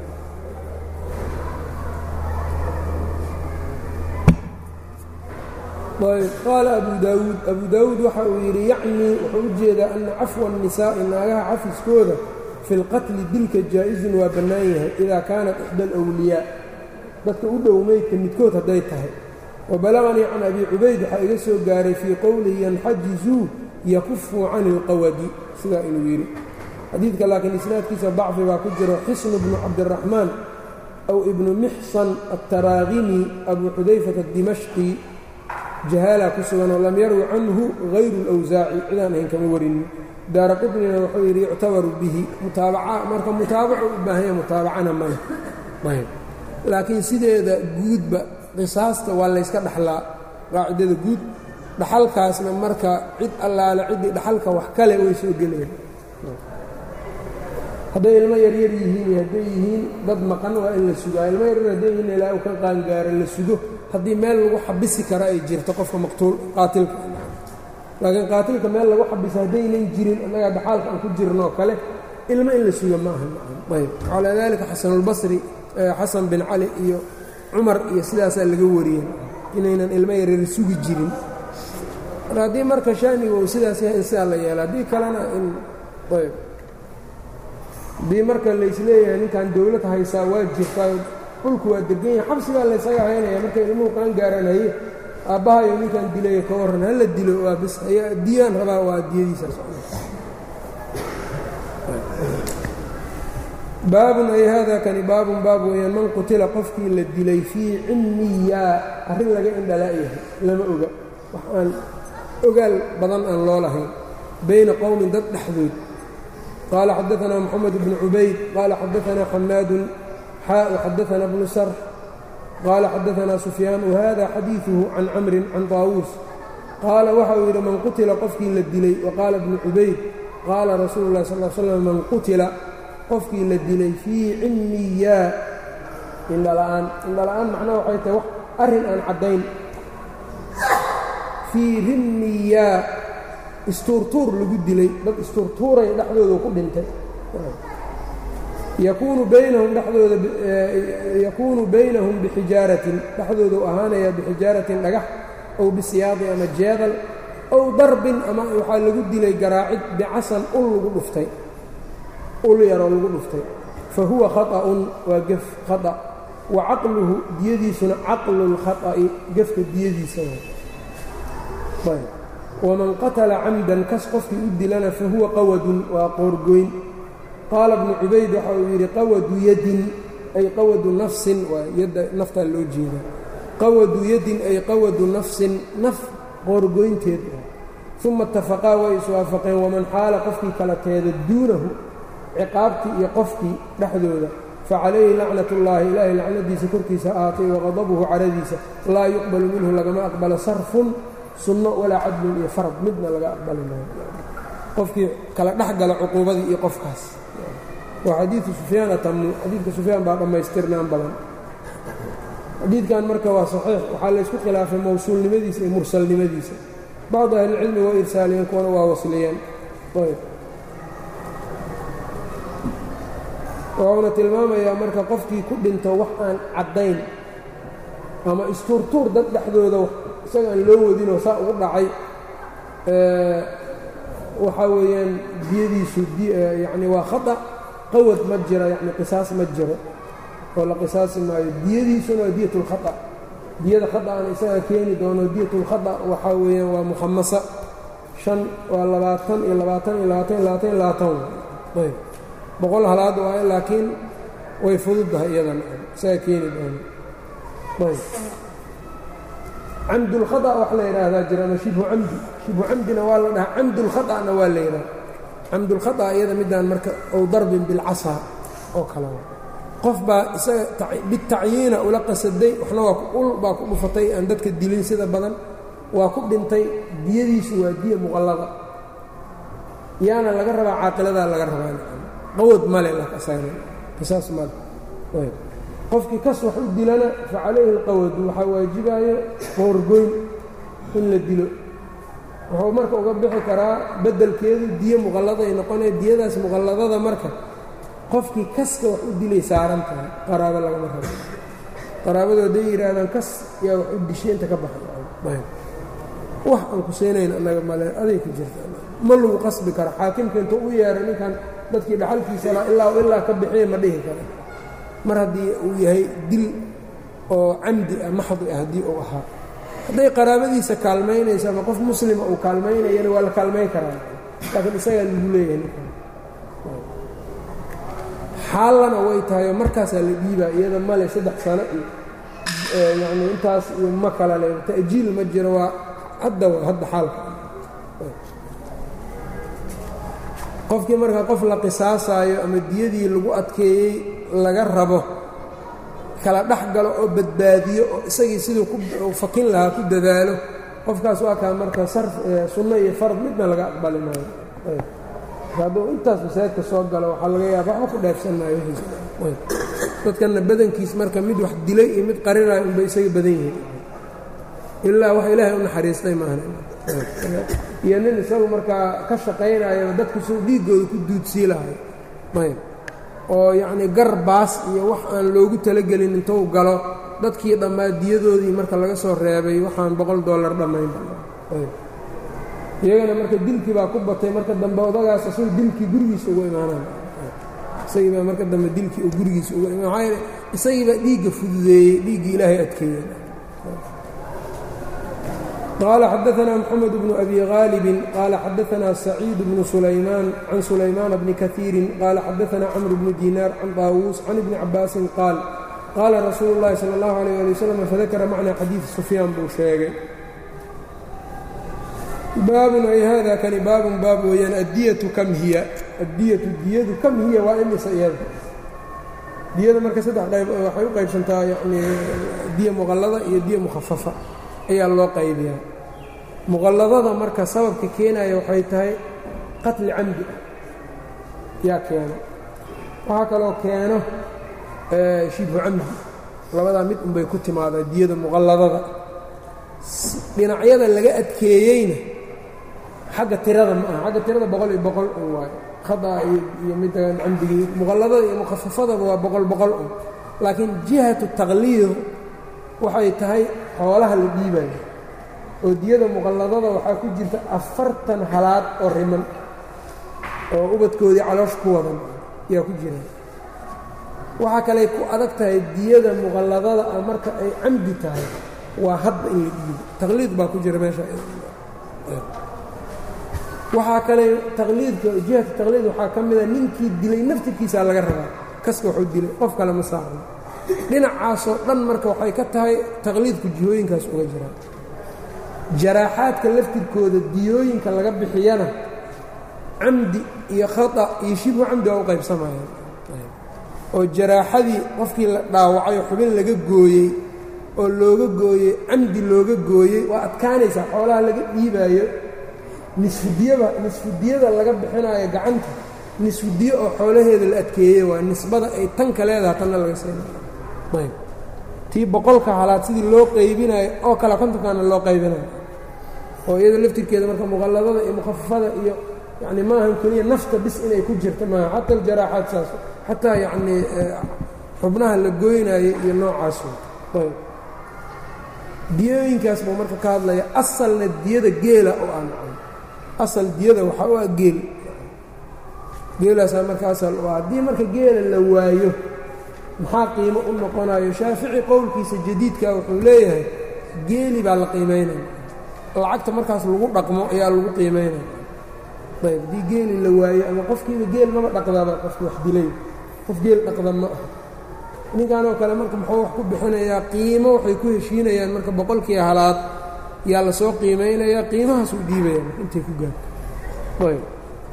qaala abu daawuud abu daawuud waxa uu yidhi yacnii wuxuu u jeedaa ana cafwa الnisaa'i naagaha cafiskooda fi اlqatli dilka jaa-izun waa bannaan yahay idaa kaanat ixda alwliyaa dadka u dhow meydka midkood hadday tahay wabalaganii can abi cubayd waxaa iga soo gaaray fii qowlihi yanxajizuu yakufuu cani اlqawadi sidaa inuu yidhi xadiidka laakiin isnaadkiisa dacfi baa ku jiro xisnu bnu cabdiraxmaan aw ibnu mixsan altaraaqimi abu xudayfata adimashqi jahaala ku sugan oo lam yarwi canhu hayru اlawsaaci cidaan ahayn kama warinin daara qطnina wuxuu yidhi yuctabaru bihi mutaabaca marka mutaabacu u baahanya mutaabacana male ayb laakiin sideeda guudba qisaasta waa layska dhaxlaa qaacidada guud dhaxalkaasna marka cid allaale ciddii dhaxalka wax kale way soo gelayaan hadday ilmo yaryar yihiin iyo hadday yihiin dad maqan waa in la sugaa ilmo yaryar hadday yihiin ilaa uu ka qaangaaro la sugo haddii meel lagu xabisi kara ay jirto qofka maqtuul qaatilka laakiin qaatilka meel lagu xabiso haddaynan jirin annagaa dhaxaalka aan ku jirnoo kale ilmo in la suga ma aha ayb calaa daalika xasanulbasri xasan bin cali iyo cumar iyo sidaasaa laga wariyey inaynan ilmo yaryar sugi jirin mar haddii marka shaaniga uu sidaas yahay in sidaa la yeela haddii kalena in ayb haddii marka laysleeyahay ninkan dowlad haysaa waa jirtaa dhulku waa degan yahay xabsigaa laysaga haynaya markay ilmuhu qaan gaaranaye aabbahayo ninkan dilayo ka warran hala dilo waa bis ayaa diyaan rabaa waa diyadiisa baabun ay hada kani baabun baab weeyaan man qutila qofkii la dilay fii cilmiyaa arrin laga indhalaayahay lama oga wax aan ogaal badan aan loo lahayn bayna qowmin dad dhexdood qaala xadaanaa moxamed bnu cubayd qaala xadaanaa xamaadun xaa xadaanaa bnu sarx qaala xadaanaa sufyaan wahada xadiiduhu can camrin can taawuus qaala waxa uu yidhi man qutila qofkii la dilay waqaala bnu cubayd qaala rasuulu اlahi sal slam man qutila qofkii la dilay fii cilmiyaa indhala'aan indhala'aan macnaha waxay tahay wax arrin aan caddayn fii rimmiyaa istuurtuur lagu dilay dad istuurtuuray dhexdooda ku dhintay yakuunu baynahum dhexdooda yakuunu baynahum bixijaaratin dhexdooda u ahaanayaa bixijaaratin dhagax ow bisiyaadi ama jeedal ow darbin ama waxaa lagu dilay garaacid bicasan ul lagu dhuftay ul yaroo lagu dhuftay fa huwa khaطa'un waa gef khata wa caqluhu diyadiisuna caqlu اlkhaطa'i gefka diyadiisa waman qatala camdan kas qofkii u dilana fa huwa qawadun waa qoorgoyn qaala bnu cubayd waxa uu yidhi qawadu yadin ay qawadu nafsin waa yadda naftaa loo jeeda qawadu yadin ay qawadu nafsin naf qoorgoynteed uma itafaqaa way iswaafaqeen waman xaala qofkii kala teeda duunahu ciqaabtii iyo qofkii dhexdooda facalayhi lacnat ullaahi ilaahay lacnadiisa korkiisa ahaatay waqadabuhu caradiisa laa yuqbalu minhu lagama aqbalo sarfun sunno walaa cadlun iyo farad midna laga aqbali maayo qofkii kala dhex gala cuquubadii iyo qofkaas waa xadiidu sufyaan atamu xadiidka sufyaan baa dhammaystirnaan badan xadiidkan marka waa saxiix waxaa laysku khilaafay mawsuulnimadiisa iyo mursalnimadiisa bacdu ahlilcilmi waa irsaaliyeen kuwana waa wasliyeen wuxuuna tilmaamayaa marka qofkii ku dhinto wax aan caddayn ama istuurtuur dad dhexdooda isaga aan loo wadinoo saa ugu dhacay waxaa weeyaan diyadiisu yacni waa khata qawad ma jira yacni qisaas ma jiro oo la qisaasi maayo diyadiisuna waa diyat اlkhata diyada khata'ana isagaa keeni doono diyat اlkhata waxaa weeyaan waa mukhamasa shan waa labaatan iyo labaatan iyo labaatan iyo labaatan iyo labaatan ayb boqol halaad waayo laakiin way fududdahay iyadana isagaa keeni doono ayb camdulkhata wax la yidhaahdaa jira ama shibhu camdi shibhu camdina waa la dhahaa camdulkhata'na waa la yidhaha camdulkhata iyada midaan marka ow darbin bilcasaa oo kale qof baa isaga bitacyiina ula qasaday waxna waa ul baa ku dhufatay aan dadka dilin sida badan waa ku dhintay diyadiisu waa diya muqallada yaana laga rabaa caaqiladaa laga rabaa qawad male qisaas male qofkii kas wax u dilana fa calayhi alqawadu waxaa waajibaayo qoorgoyn in la dilo wuxuu marka uga bixi karaa beddelkeedu diyo muqallada ay noqonaya diyadaas muqalladada marka qofkii kaska wax u dilay saaran tahay qaraabo lagama rabo qaraabadu hadday yidhaahdaan kas yaa wax u dishay inta ka baxay wax aan ku seenayn annaga male aday ku jirta ma lagu qasbi karo xaakimka intuu u yeeray ninkan dadkii dhaxalkiisa laa ilaa ilaa ka bixiya ma dhihi kara mar haddii uu yahay dil oo camdi ah maxdi ah haddii uu ahaa hadday qaraabadiisa kaalmaynayso ama qof muslima uu kaalmaynayana waa la kaalmayn karaa laakiin isagaa lagu leeyahay ninkan xaallana way tahay oo markaasaa la dhiibaa iyada male saddex sano iyo yacni intaas iyo ma kala le ta'jiil ma jiro waa hadda waa hadda xaalka qofkii marka qof la qisaasaayo ama diyadii lagu adkeeyey laga rabo kala dhex galo oo badbaadiyo oo isagii siduu ku fakin lahaa ku dadaalo qofkaas waa kaa marka sarf sunno iyo fard midna laga aqbali maayo hadduu intaas masaajidka soo galo waxaa laga yaaba waxba ku dheefsan maayo dadkanna badankiis marka mid wax dilay iyo mid qarinayo unbay isaga badan yihiin ilaa wax ilaahay u naxariistay maahan iyo nin isagu markaa ka shaqaynayo dadku suu dhiiggooda ku duudsii lahay ayb oo yacnii gar baas iyo wax aan loogu talagelin intuu galo dadkii dhammaa diyadoodii marka laga soo reebay waxaan boqol dollar dhammayn iyagana marka dilkii baa ku batay marka dambe odagaas isagu dilkii gurigiisa ugu imaanaan isagii baa marka dambe dilkii uu gurigiisa uga imaan maxaa yeele isagii baa dhiigga fududeeyey dhiiggii ilaahay adkeeyey qال xdثna mحمد بن أbي غاaلب qال xdثna سعيid بن سلyمان عن سلyمان بن كثيiر qال xdثna cمر بن ديناr عن طاawوس عن بن cabاaس qاaل qاla رasuuل الlahi slى الlه عليه لي وsلم fذakra mعنى xadيiث سفyاan buu sheegay baabun ay hada kani baabun baab weeyaan addiyatu kam hiya addiyatu diyadu kam hiya waa imisa iyada diyada marka saddex qayb waxay u qaybsantaa yani diya muqallada iyo diya mukhafafa ayaa loo qaybiyaa muqalladada marka sababka keenaya waxay tahay qatli camdi ah yaa keeno waxaa kaloo keeno shibhu camdi labadaa mid unbay ku timaadaa diyada muqalladada dhinacyada laga adkeeyeyna xagga tirada ma aha xagga tirada boqol iyo boqol un waayo khadaa iyo middan camdigii muqalladada iyo mukhafafadaba waa boqol boqol un laakiin jihatu taqliid waxay tahay xoolaha la dhiibayo oo diyada muqalladada waxaa ku jirta afartan halaad oo riman oo ubadkoodii caloosh ku wadan ayaa ku jira waxaa kaley ku adag tahay diyada muqalladada ah marka ay camdi tahay waa hadda in la dhiibo taqliid baa ku jira meesha waxaa kale taqliidka jihata taqliid waxaa ka mida ninkii dilay naftirkiisaa laga rabaa kaska waxuu dilay qof kale ma saacno dhinacaasoo dhan marka waxay ka tahay taqliidku jihooyinkaas uga jiraan jaraaxaadka laftirkooda diyooyinka laga bixiyana camdi iyo khata iyo shibhu camdi waa u qaybsamayaan oo jaraaxadii qofkii la dhaawacay oo xubin laga gooyey oo looga gooyey camdi looga gooyey waa adkaanaysaa xoolaha laga dhiibaayo nisfudiyaba nisfudiyada laga bixinaayo gacanta nisfudiye oo xoolaheeda la adkeeyey waa nisbada ay tanka leedaha tanna laga siinayo tii boqolka halaad sidii loo qaybinayo oo kale kontonkaana loo qaybinayo oo iyada laftirkeeda marka muqalladada iyo mukhafafada iyo yacni maahan keliya nafta bis inay ku jirta maaha xata aljaraaxaad saas xataa yacnii xubnaha la goynaayo iyo noocaas ayb diyooyinkaas buu marka ka hadlaya asalna diyada geela oo aan nacay asal diyada waxaa u ah geel geelaasaa marka asal u ah haddii marka geela la waayo maxaa qiimo u noqonayo shaafici qowlkiisa jadiidka wuxuu leeyahay geeli baa la qiimaynaya lacagta markaas lagu dhaqmo ayaa lagu qiimaynaya ayb haddii geeli la waayo ama qofkiiba geel mama dhaqdaba qofki wax dilay qof geel dhaqda ma ah ninkanoo kale marka muxuu wax ku bixinayaa qiimo waxay ku heshiinayaan marka boqolkii halaad yaa la soo qiimaynayaa qiimahaas uu dhiibaya intay ku gaarto ayb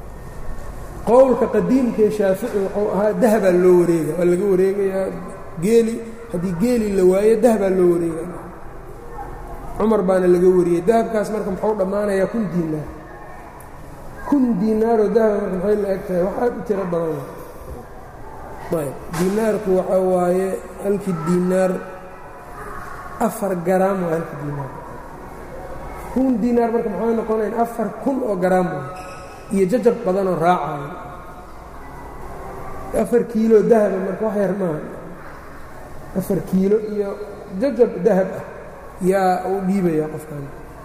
qowlka qadiimkaee shaafici wuxuu ahaa dahabaa loo wareega waa laga wareegayaa geeli haddii geeli la waayo dahabaa loo wareegaya cumar baana laga wariyey dahabkaas marka muxuu dhammaanayaa kun diinaar kun diinaaroo dahaba marka maxay la eg tahay wax aad u tiro badan ayb diinaarku waxaa waaye halkii diinaar afar garaam waa halkii diinaar kun diinaar marka maxay noqonayan afar kun oo garaam waa iyo jajab badanoo raacayo afar kiilo dahaba marka wax yar maaha afar kiilo iyo jajab dahab ah yaa uu dhiibaya qofkan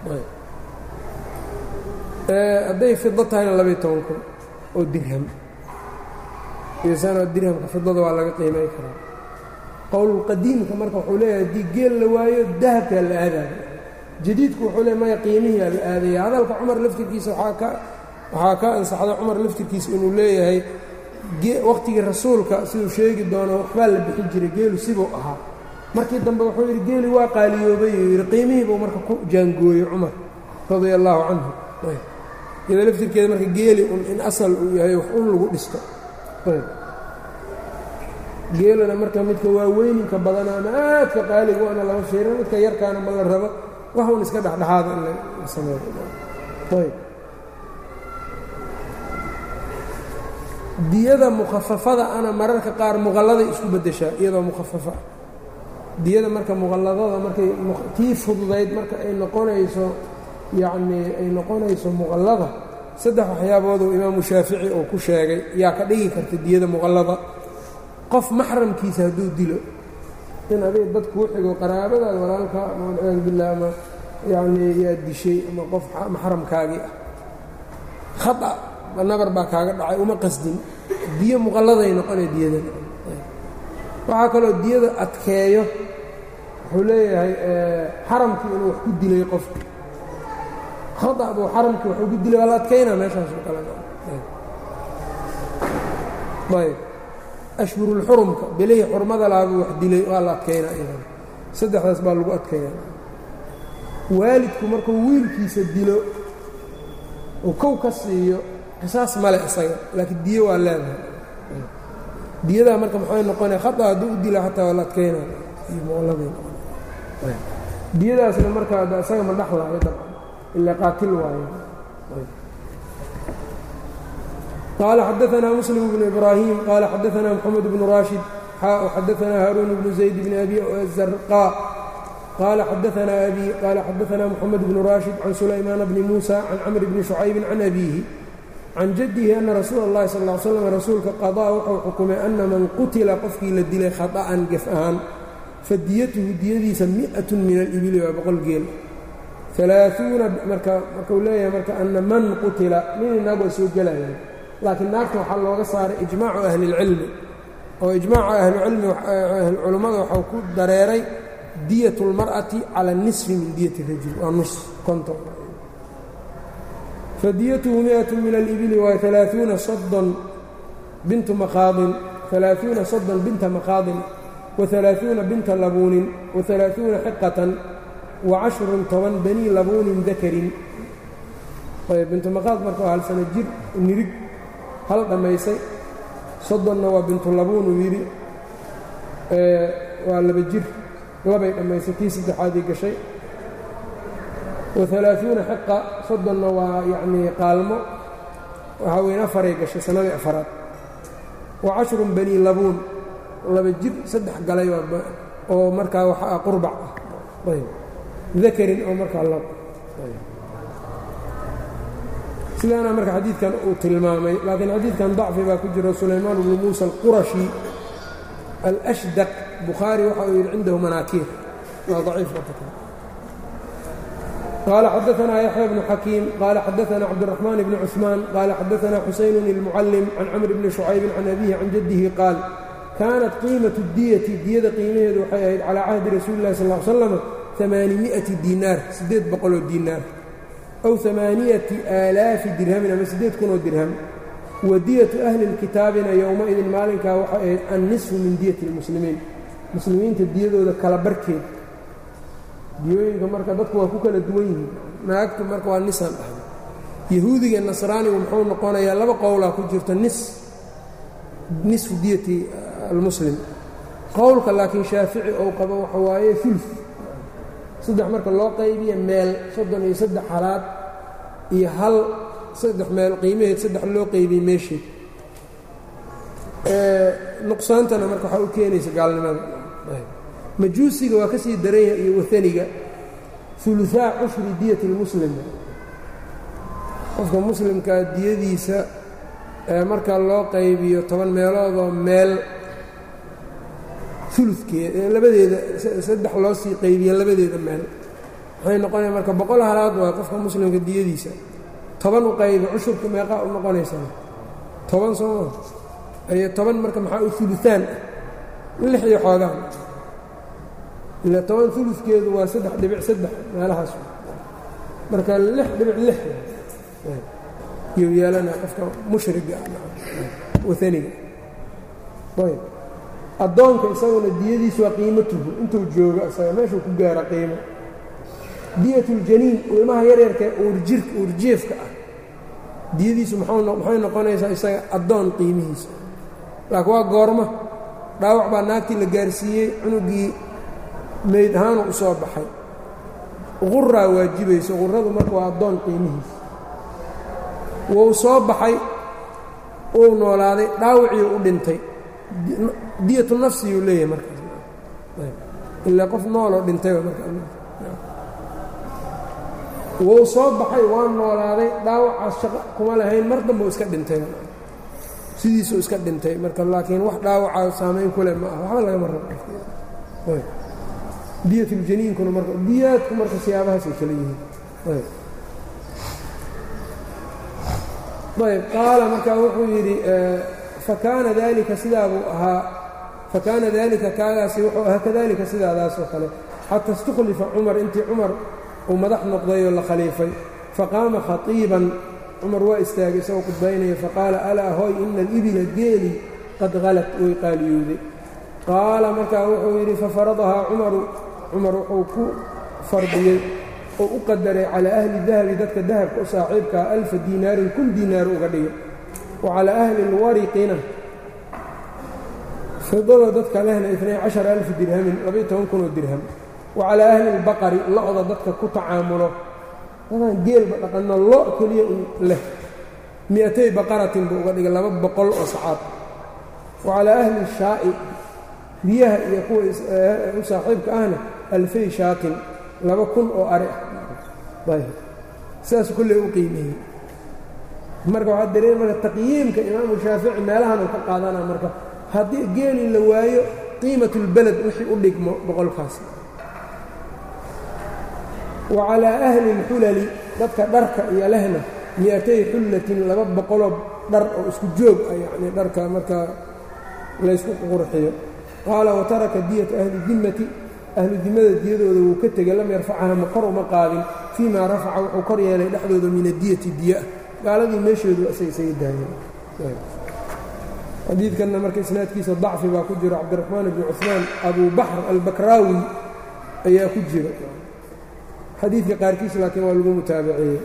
hadday fido tahayna labaiy toban kun oo dirham iyosanoo dirhamka fidada waa laga qiimay karaa qowlulqadiimka marka wuxuu leeyahay haddii geel la waayo dahabkaa la aadaayo jadiidku wuxuu le maya qiimihiia la aadaya hadalka cumar laftirkiisa waxaa ka ansaxda cumar laftirkiisa inuu leeyahay wakhtigii rasuulka siduu sheegi doono waxbaa la bixi jiray geelu sibuu ahaa markii dambe wuxuu yidhi geeli waa qaaliyoobay uu yidhi qiimihii buu marka ku jaangooyey cumar radia allaahu canhu iyadoo laftirkeeda marka geeli un in asal uu yahay wax un lagu dhisto geelana marka midka waaweyninka badana ama aadka qaaliga waana lama fiirina midka yarkaana ma la rabo wax un iska dhexdhexaada in la sameeyo diyada mukhafafada ana mararka qaar muqalladay isku beddeshaa iyadoo mukhafafa diyada marka muqalladada markay tii fududayd marka ay noqonayso yacnii ay noqonayso muqallada saddex waxyaabooduu imaamu shaafici uu ku sheegay yaa ka dhigi karta diyada muqallada qof maxramkiisa hadduu dilo in adig dad kuu xigo qaraabadaada walaalka ama walciyaadu billah ama yacnii yaa dishay ama qof maxramkaagii ah khata nabar baa kaaga dhacay uma qasdin diyo muqalladay noqonay diyadan waxaa kaloo diyada adkeeyo wuxuu leeyahay xaramkii inuu wax ku dilay qofka khata buu xaramkii waxuu ku dilay waa la adkaynaa meeshaasoo kale ayb ashhurulxurumka belihii xurmada lahabuu wax dilay waa la adkaynaa iyadan saddexdaas baa lagu adkaynaa waalidku markuu wiilkiisa dilo uu kow ka siiyo qisaas male isaga laakiin diyo waa leedahay diyadaa marka maxay noqonaya khata hadduu u dila xataa waa la adkaynaa iyo muqalladii diyadaasna marka ada isaga ma dhaxlaayo dabcan ilaa qaatil waayo qaala xadaanaa muslim bnu ibraahim qaala xadaanaa moxamed bnu raashid xadaanaa haaruun bnu zayd bni abi zarqaa qaala xadaanaa abi qaala xadaanaa moxamed bnu raashid can sulaymaana bni muusa can camr bni shucaybin can abiihi can jaddihi ana rasuula اllahi sal ll slam rasuulka qadaa wuxuu xukumay ana man qutila qofkii la dilay khaطa'an gef ahaan fadiyatuhu diyadiisa mi'atun min alibili waa boqol geel alaaثuuna marka markuu leeyahay marka ana man qutila nin inaag waa soo gelayaan laakiin naagta waxaa looga saaray ijmaacu ahli اlcilmi oo ijmaaca ahlucilmi ahluculummada waxau ku dareeray diyat اlmar'ati cala nisfi min diyati rajul waa nus konton fadiyatuhu miat min alibili waa alaaثuuna sodon bintu maqaadin alaaثuuna sodon binta maqaadin waalaaثuuna binta labuunin waalaaثuuna xiqatan wacashrun toban banii labuunin dakarin bintu maqaad marka waa hal sano jir nirig hal dhammaysay soddonna waa bintu labuun uu yidhi waa laba jir labay dhammaysay kii saddexaadii gashay waalaaثuuna xiqa soddonna waa yacnii qaalmo waxaa weyn afaray gashay sannadii afaraad wa cashrun banii labuun laba jir saddex galay oo markaa waxaa qurbac ah ayb dakarin oo markaa lab sidaana marka xadiidkan uu tilmaamay laakiin xadiidkan dacfi baa ku jiro sulaymaan bnu muusa alqurashi alأshdaq bukhaari waxa uu yidhi cindahu manaakiir waa daciif قال xdثna يحyى بن حكيم qال xdثna cبدالرحمن بن cثمان qال xdثna xuسaين المعلم عن cمر بن شhucayب عن أbيه عن جده qاaل كانت قيimaة الdyةi diyada qiimaheedu waxay ahayd calى cahdi rasuuل الlahi صلى اه عل sلم ثمaaنiمiئaةi diinaar sideed boqoloo diinaar أw ثamaaniيaةi آalaafi dirhamin ama sideed kunoo dirham wadiyaةu أhli الkitaabina yowmaidin maalinkaa waxay ahayd النiصفu min diyaةi الmuslimiin muslimiinta diyadooda kala barkeed diyooyinka marka dadku waa ku kala duwan yihiin naagtu marka waa nisan dhahay yahuudiga nasraanigu muxuu noqonayaa laba qowlaa ku jirto nis nisfu diyati almuslim qowlka laakiin shaafici ou qabo waxa waaye ulu saddex marka loo qaybiya meel soddon iyo saddex halaad iyo hal saddex meel qiimaheed saddex loo qaybiyey meesheed nuqsaantana marka waxaa u keenaysa gaalnimada majuusiga waa ka sii daran yahay iyo waaniga uluaa cushri diyati اlmuslim qofka muslimkaa diyadiisa marka loo qaybiyo toban meeloodoo meel uludkeeda labadeeda saddex loo sii qaybiyo labadeeda meel waxay noqonaya marka boqol halaad waa qofka muslimka diyadiisa toban u qaybi cushurka meeqaa u noqonaysaa toban sooma iyo toban marka maxaa u uluaan ah lix iyo xoogaan ila toban uludkeedu waa saddex dhibic saddex meelahaas marka lix dhibic lix yuu yeelana qofka mushriga waaniga ayb addoonka isaguna diyadiisu waa qiimatuhu intuu joogo isaga meeshuu ku gaara qiimo diyatuljaniin ilmaha yaryarka uurjirka uurjeefka ah diyadiisu maxay noqonaysaa isaga addoon qiimihiisa laakiin waa goorma dhaawac baa naagtii la gaarsiiyey cunugii meyd ahaanu u soo baxay quraa waajibayso quradu marka waa addoon qiimihiisa wuu soo baxay uu noolaaday dhaawacii u dhintay diyatu nafsiyuu leeyahay markaas ilaa qof nooloo dhintay wuu soo baxay waa noolaaday dhaawacaas shaqo kuma lahayn mar dambuu iska dhintay sidiisuu iska dhintay marka laakiin wax dhaawacaa saamayn ku leh ma aha waxba lagama rabo diyatuljaniinkuna marka diyaadku marka siyaabahaasay kala yihiin ayb qaala markaa wuxuu yidhi fakaana dalika sidaa buu ahaa fakaana dalika kaagaasi wuxuu ahaa kadalika sidaadaas oo kale xata istukhlifa cumar intii cumar uu madax noqday oo la khaliifay faqaama khatiiban cumar waa istaagay isagoo khudbaynaya faqaala alaa hoy ina alibila geeli qad halat way qaaliyowday qaala markaa wuxuu yidhi fafaradahaa cumaru cumar wuxuu ku fardiyey oo u qadaray calaa ahli dahabi dadka dahabka u saaxiibkaa alfa diinaarin kun diinaar uga dhigay wa calaa ahli lwariqina fidada dadka lehna inay cashara alfi dirhamin labaiyo toban kun oo dirham wa calaa ahli lbaqari lo-da dadka ku tacaamulo dadaan geelba dhaqanno lo keliya u leh mi'atay baqaratin buu uga dhigay laba boqol oo sacaad wa calaa ahli shaa'i riyaha iyo kuwa u saaxiibka ahna alfay shaatin laba kun oo ari ah ayb sidaas kulley u qiimeeyey marka waxaa dareen marka taqyiimka imaamu shaafici meelahan uu ka qaadanaa marka haddii geeli la waayo qiimat اlbeled wixii u dhigmo boqolkaas wa calaa ahli اlxulali dadka dharka iyo lehna mi'atay xullatin laba boqoloo dhar oo isku joog ah yacnii dharka markaa laysku qurxiyo qaala wataraka diyata ahli dimmati ahlu dimada diyadooda wuu ka tegey lam yarfacaha ma kor uma qaadin fii maa rafaca wuxuu kor yeelay dhexdooda min adiyati diya gaaladii meeshoodu isaga isaga daayeen xadiidkanna marka isnaadkiisa dacfi baa ku jiro cabdiraxmaan bni cuثmaan abu baxr albakraawi ayaa ku jira xadiidka qaarkiis laakiin waa lagu mutaabaceeyey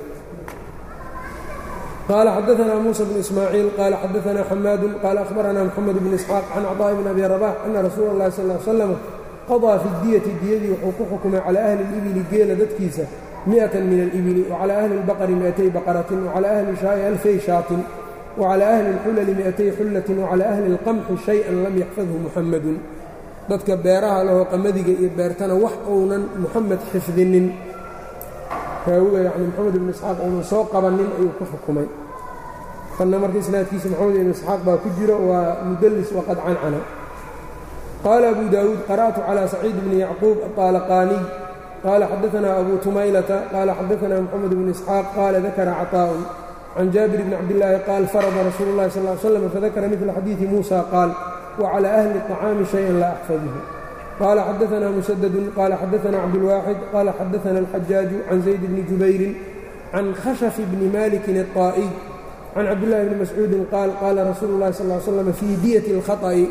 qaala xadaanaa muusa bn ismaaciil qaala xadaanaa xamaadu qaala ahbaranaa moxamed bn isxaaq can cطaaءi bn abi rabax ana rasuula اllahi sal ly slam qaضىa fi diyati diyadii wuxuu ku xukumay calى ahli اlibili geela dadkiisa miئatan min alibili wacalى ahli اlbaqri miئatay baqaratin wacalى ahli shaa'i alfay shaatin wacalى ahli اlxulali miئatay xullatin wacalى ahli اlqamxi shayئan lam yaxfadhu muxamadun dadka beeraha lahoo qamadiga iyo beertana wax uunan muxamed xifdinin raawiga yani moxamed ibn isxaaq uunan soo qabanin ayuu ku xukumay kanna marka isnaadkiisa moxamed ibn isxaaq baa ku jiro waa mudlis waqad cancana qaala abu daawuud qara'tu calى saciid bni yacquub aطaalaqaaniy qaala xadaanaa abu tumaylata qaala xadaanaa moxamed bn isxaaq qaala dakara caطaa'un can jaabir bni cabdillaahi qaal farada rasuulu اllahi sal ly slam fadakara midla xadiidi muusa qaal wacalى ahli الطacaami shayan laa axfadhu qaala xadaanaa musadadun qaala xadaanaa cabdulwaaxid qaala xadaana alxajaaju can zayd bni jubayrin can khashafi bni malikin الطaa'iy can cabdillahi bni mascuudin qaal qaala rasuulu اllahi sal ly slam fii diyati اlkhaطأi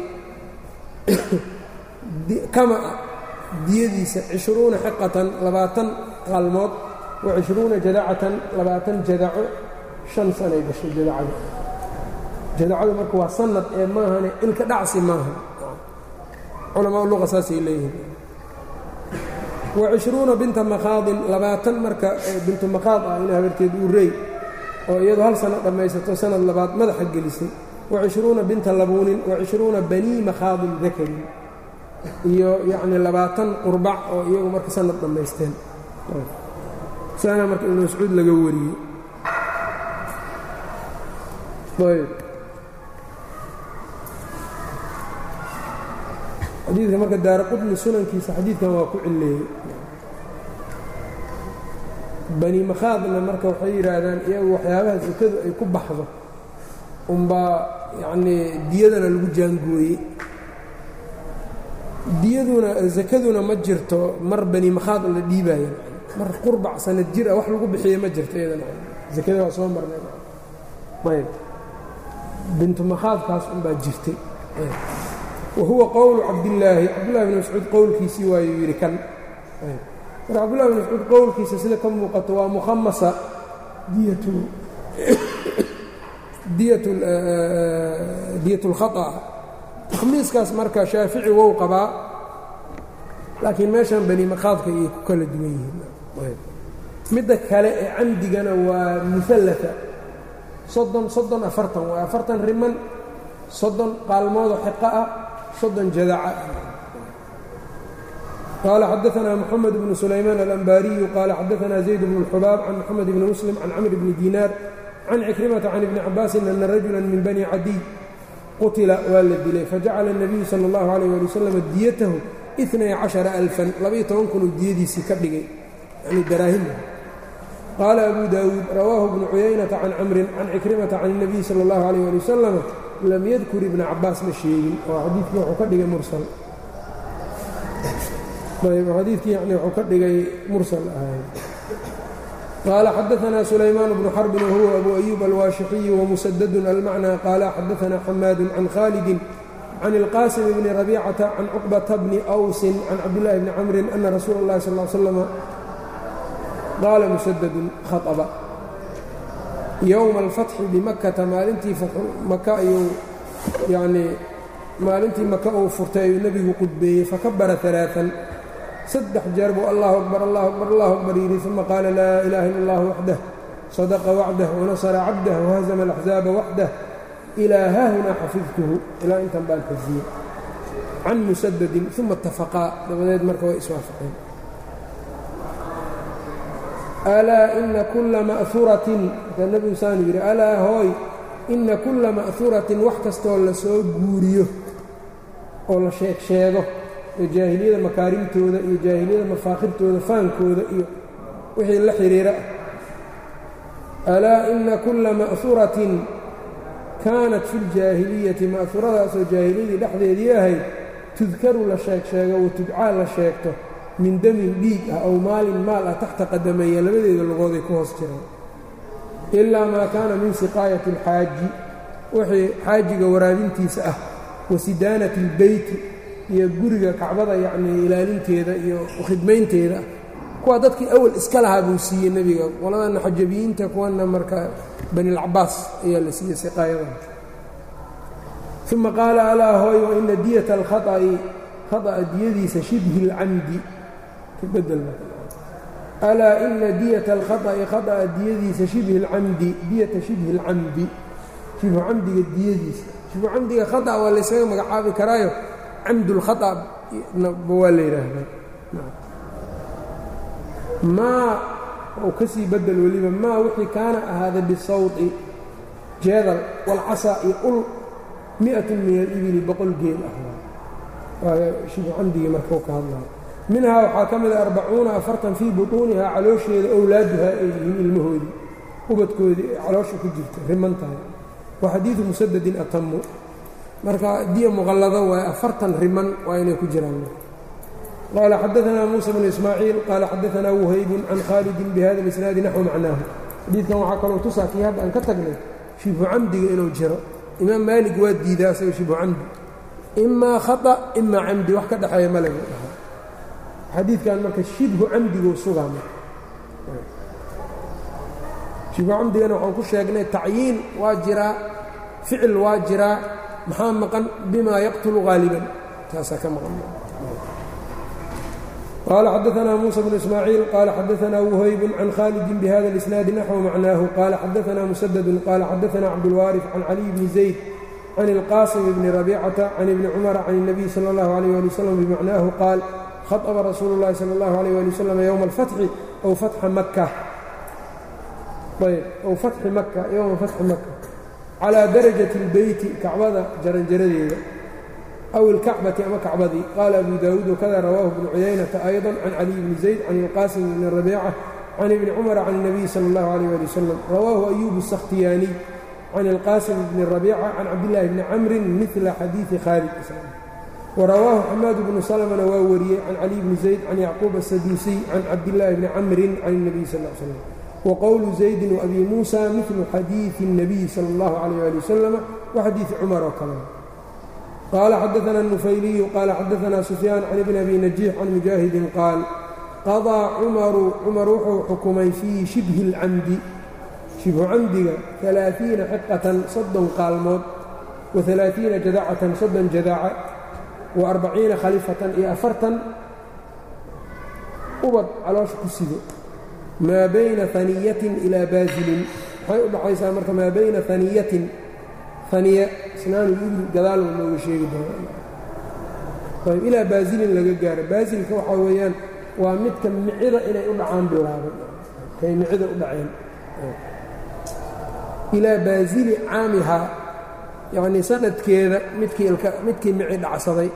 kama diyadiisa cishruuna xiqatan labaatan qaalmood wa cishruuna jadacatan labaatan jadaco shan sanay gashay jadacada jadacadu marka waa sanad ee maahane ilka dhacsi maaha culamaa luqa saasay leeyihiin wa cishruuna binta makhaadin labaatan marka bintu makhaad ah in habarteed uu rey oo iyadu hal sano dhammaysato sanad labaad madaxa gelisay wa cishruuna binta labuunin wa cishruuna banii makhaadin dakarin iyo yacnii labaatan qurbac oo iyagu marka sanad dhammaysteen saana marka ibnu mascuud laga wariyey ayb xadiidka marka daara qudni sunankiisa xadiidkan waa ku cilleeyey bani makhaadna marka waxay yidhaahdaan iyagu waxyaabaha sakadu ay ku baxdo unbaa yacnii diyadana lagu jaangooyey diyaduna sakaduna ma jirto mar bani makhaad la dhiibaayo mar qurbac sanad jir ah wax lagu bixiye ma jirto iyadana sakada waa soo marnay ayb bintu makhaadkaas unbaa jirtay wa huwa qowlu cabdillaahi cabdullahi bn mascuud qowlkiisii waayuu yidhi kan marka cabdullahi bn mascuud qowlkiisa sida ka muuqato waa mukhamasa diyatu diyat اlkhaطأ takhmiiskaas marka shaafici wou qabaa laakiin meeshan bani makhaadka ayay ku kala duwan yihiin midda kale ee camdigana waa muallaa soddon soddon afartan waa afartan riman soddon qaalmoodoo xiqa ah soddon jadaca qaala xadaثna mxamed bnu sulaymaan alanbaariyu qaala xadaثna zayd bnu اlxubaab can mxamed bni muslim can camr bni diinaar can cikrimata can ibni cabaasin ana rajula min bani cadiy qutila waa la dilay fajacala الnabiyu salى اllahu عalيh ali wasalam diyatahu inay caشhara alfan labaiyo toban kunuu diyadiisii ka dhigay yani daraahima qaala abu daawuud rawaahu bnu cuyaynata can camrin can cikrimata can الnabiyi salى اllahu عalيh ali wasalam lam yadkur ibna cabaas ma sheegin oo xadiidkii wuxuu ka dhigay mursal ayb xadiidkii yani wuxuu ka dhigay mursal ahay qaala xadaثna sulaymaan bnu xarbin wahuwa abu أyuub alwaashixiyi wamusadadun almacnى qaala xadaثna xamaadu can khaalidi can اlqaasim bni rabicata can cuqbata bni awsin can cabdillaahi bni camrin ana rasuula اllahi sal ly slama qaala musadadun khaطba yowma alfatxi bimakkata maalintii maka ayuu yanii maalintii maka uu furtay ayuu nebigu qudbeeyey fakabara ثalaaثan saddex jeer buu allahu akbar allahu akbar allahu akbar yidhi uma qaala laa ilaaha illa allah waxdah sadaqa wacdah wanasara cabdah wahazama alaxzaaba waxdah ilaa haahunaa xafidtuhu ilaa intan baan xifdiyey can musadadin uma itafaqaa dabadeed marka way iswaafaqeen alaa ina kulla ma'huratin markaa nebigu saanu yidhi alaa hooy ina kulla ma'huratin wax kastoo la soo guuriyo oo la sheeg sheego ee jaahiliyada makaarimtooda iyo jaahiliyada mafaakhirtooda faankooda iyo wixii la xidhiira ah alaa ina kulla ma'huratin kaanat fi ljaahiliyati ma'huradaasoo jaahiliyadii dhexdeedii ahayd tudkaru la sheeg sheego wa tubcaa la sheegto min damin dhiig ah ow maalin maal ah taxta qadameeya labadeeda lugooday ku hoos jiraan ilaa maa kaana min siqaayati alxaaji wixii xaajiga waraabintiisa ah wa sidaanati albeyti iyo guriga kacbada yacnii ilaalinteeda iyo khidmaynteeda kuwa dadkii awal iska lahaa buu siiyey nebiga qoladana xajabiyiinta kuwana marka banilcabaas ayaa la siiyey siqaayadan uma qaala alaa hooy wa ina diyata alkhaطa'i khata'a diyadiisa shibhi اlcamdi alaa ina diyata alkhaطa'i khata'a diyadiisa shibhi اlcamdi diyata shibhi اlcamdi shibhu camdiga diyadiisa shibhu camdiga khata waa laysaga magacaabi karaayo camd اlkhaطa ba waa la yidhaahdaa maa ou ka sii bedel weliba maa wixii kaana ahaaday bisawطi jeedal walcasaa iyo ul mi'atun min alibili boqol geel ah waa shibhu camdigii marka u ka hadlaya minhaa waxaa ka mida arbacuuna afartan fii buطuunihaa caloosheeda owlaaduhaa ay yihiin ilmahoodii ubadkoodii ee caloosha ku jirta riman tahay wa xadiidu musadadin atamu marka diya muqallado waaye afartan riman waa inay ku jiraan qaala xadaanaa muusa bnu ismaaciil qaala xadaanaa wuhaybun can khaalidin bihada اlisnaadi naxwu macnaahu xadiidkan waxaa kaloo tusaa kii hadda aan ka tagnay shibhu camdiga inuu jiro imaam maalig waa diidaa isaga shibhu camdi imaa khata imaa camdi wax ka dhexeeya male buu dhahaa xadiidkan marka shibhu camdiguu sugaa marka shibhu camdigana waxaan ku sheegnay tacyiin waa jiraa ficil waa jiraa maxaa maqan bimaa yaqtulu haaliban taasaa ka maqan qaala xadaanaa muusa bnu ismaaciil qaala xadaanaa wuhaybun can khaalidin bihada اlisnaadi naxwu macnaahu qaala xadaanaa musadadun qaala xadaanaa cabdulwaarif can caliy bni zayd can ilqaasim bni rabicata can ibni cumara can الnabiy salى اllahu alيyh ali wasalam bimacnaahu qaal khaطba rasuulu اllahi salى اllahu alيyh ali wasalam yowma alfatxi ow fatxa maka ayb ow fatxi maka yowma fatxi maka calىa darajati اlbeyti kacbada jaranjaradeeda aw ilkacbati ama kacbadii qaala abu daawuud wakada rawaahu bnu cuyaynata ayضa can caliy bni zayd can ilqaasim bni rabiica can ibni cumara can الnabiy salى اllahu alيyh ali wasalam rawaahu ayubu الsakhtiyaaniy can ilqaasim bni rabiica can cabdillaahi bni camrin midla xadiidi khaalid warawaahu xamaad bnu salmna waa wariyey can caliy bni zayd can yacquub asaduusiy can cabdillaahi bni camrin can الnabiy sal ا l slam wqowlu zaydin وabi muusa milu xadiiثi الnabiy salى اllahu عalيyه ali wasalam waxadiiثi cumar oo kale qaala xadaثna الnufayliyu qaala xadaثna sufyaan can ibni abi najiix can mujaahidin qaal qaضىa cumaru cumar wuxuu xukumay fii shibhi اlcamdi shibhu camdiga ثalaaثiina xiqatan soddon qaalmood waثalaaثiina jadacatan soddon jadaca وarbaciina khalifatan iyo afartan ubad caloosha ku sido maa bayna aniyatin ilaa baasilin waxay u dhaxaysaa marka maa bayna aniyatin aniya isnaanul gadaal oo nooga sheegi doona ilaa baasilin laga gaaro baasilka waxaa weeyaan waa midka micida inay u dhacaan bilaabay kay micida u dhaceen ilaa baasili caamihaa yacnii sanadkeeda midkii midkii mici dhacsaday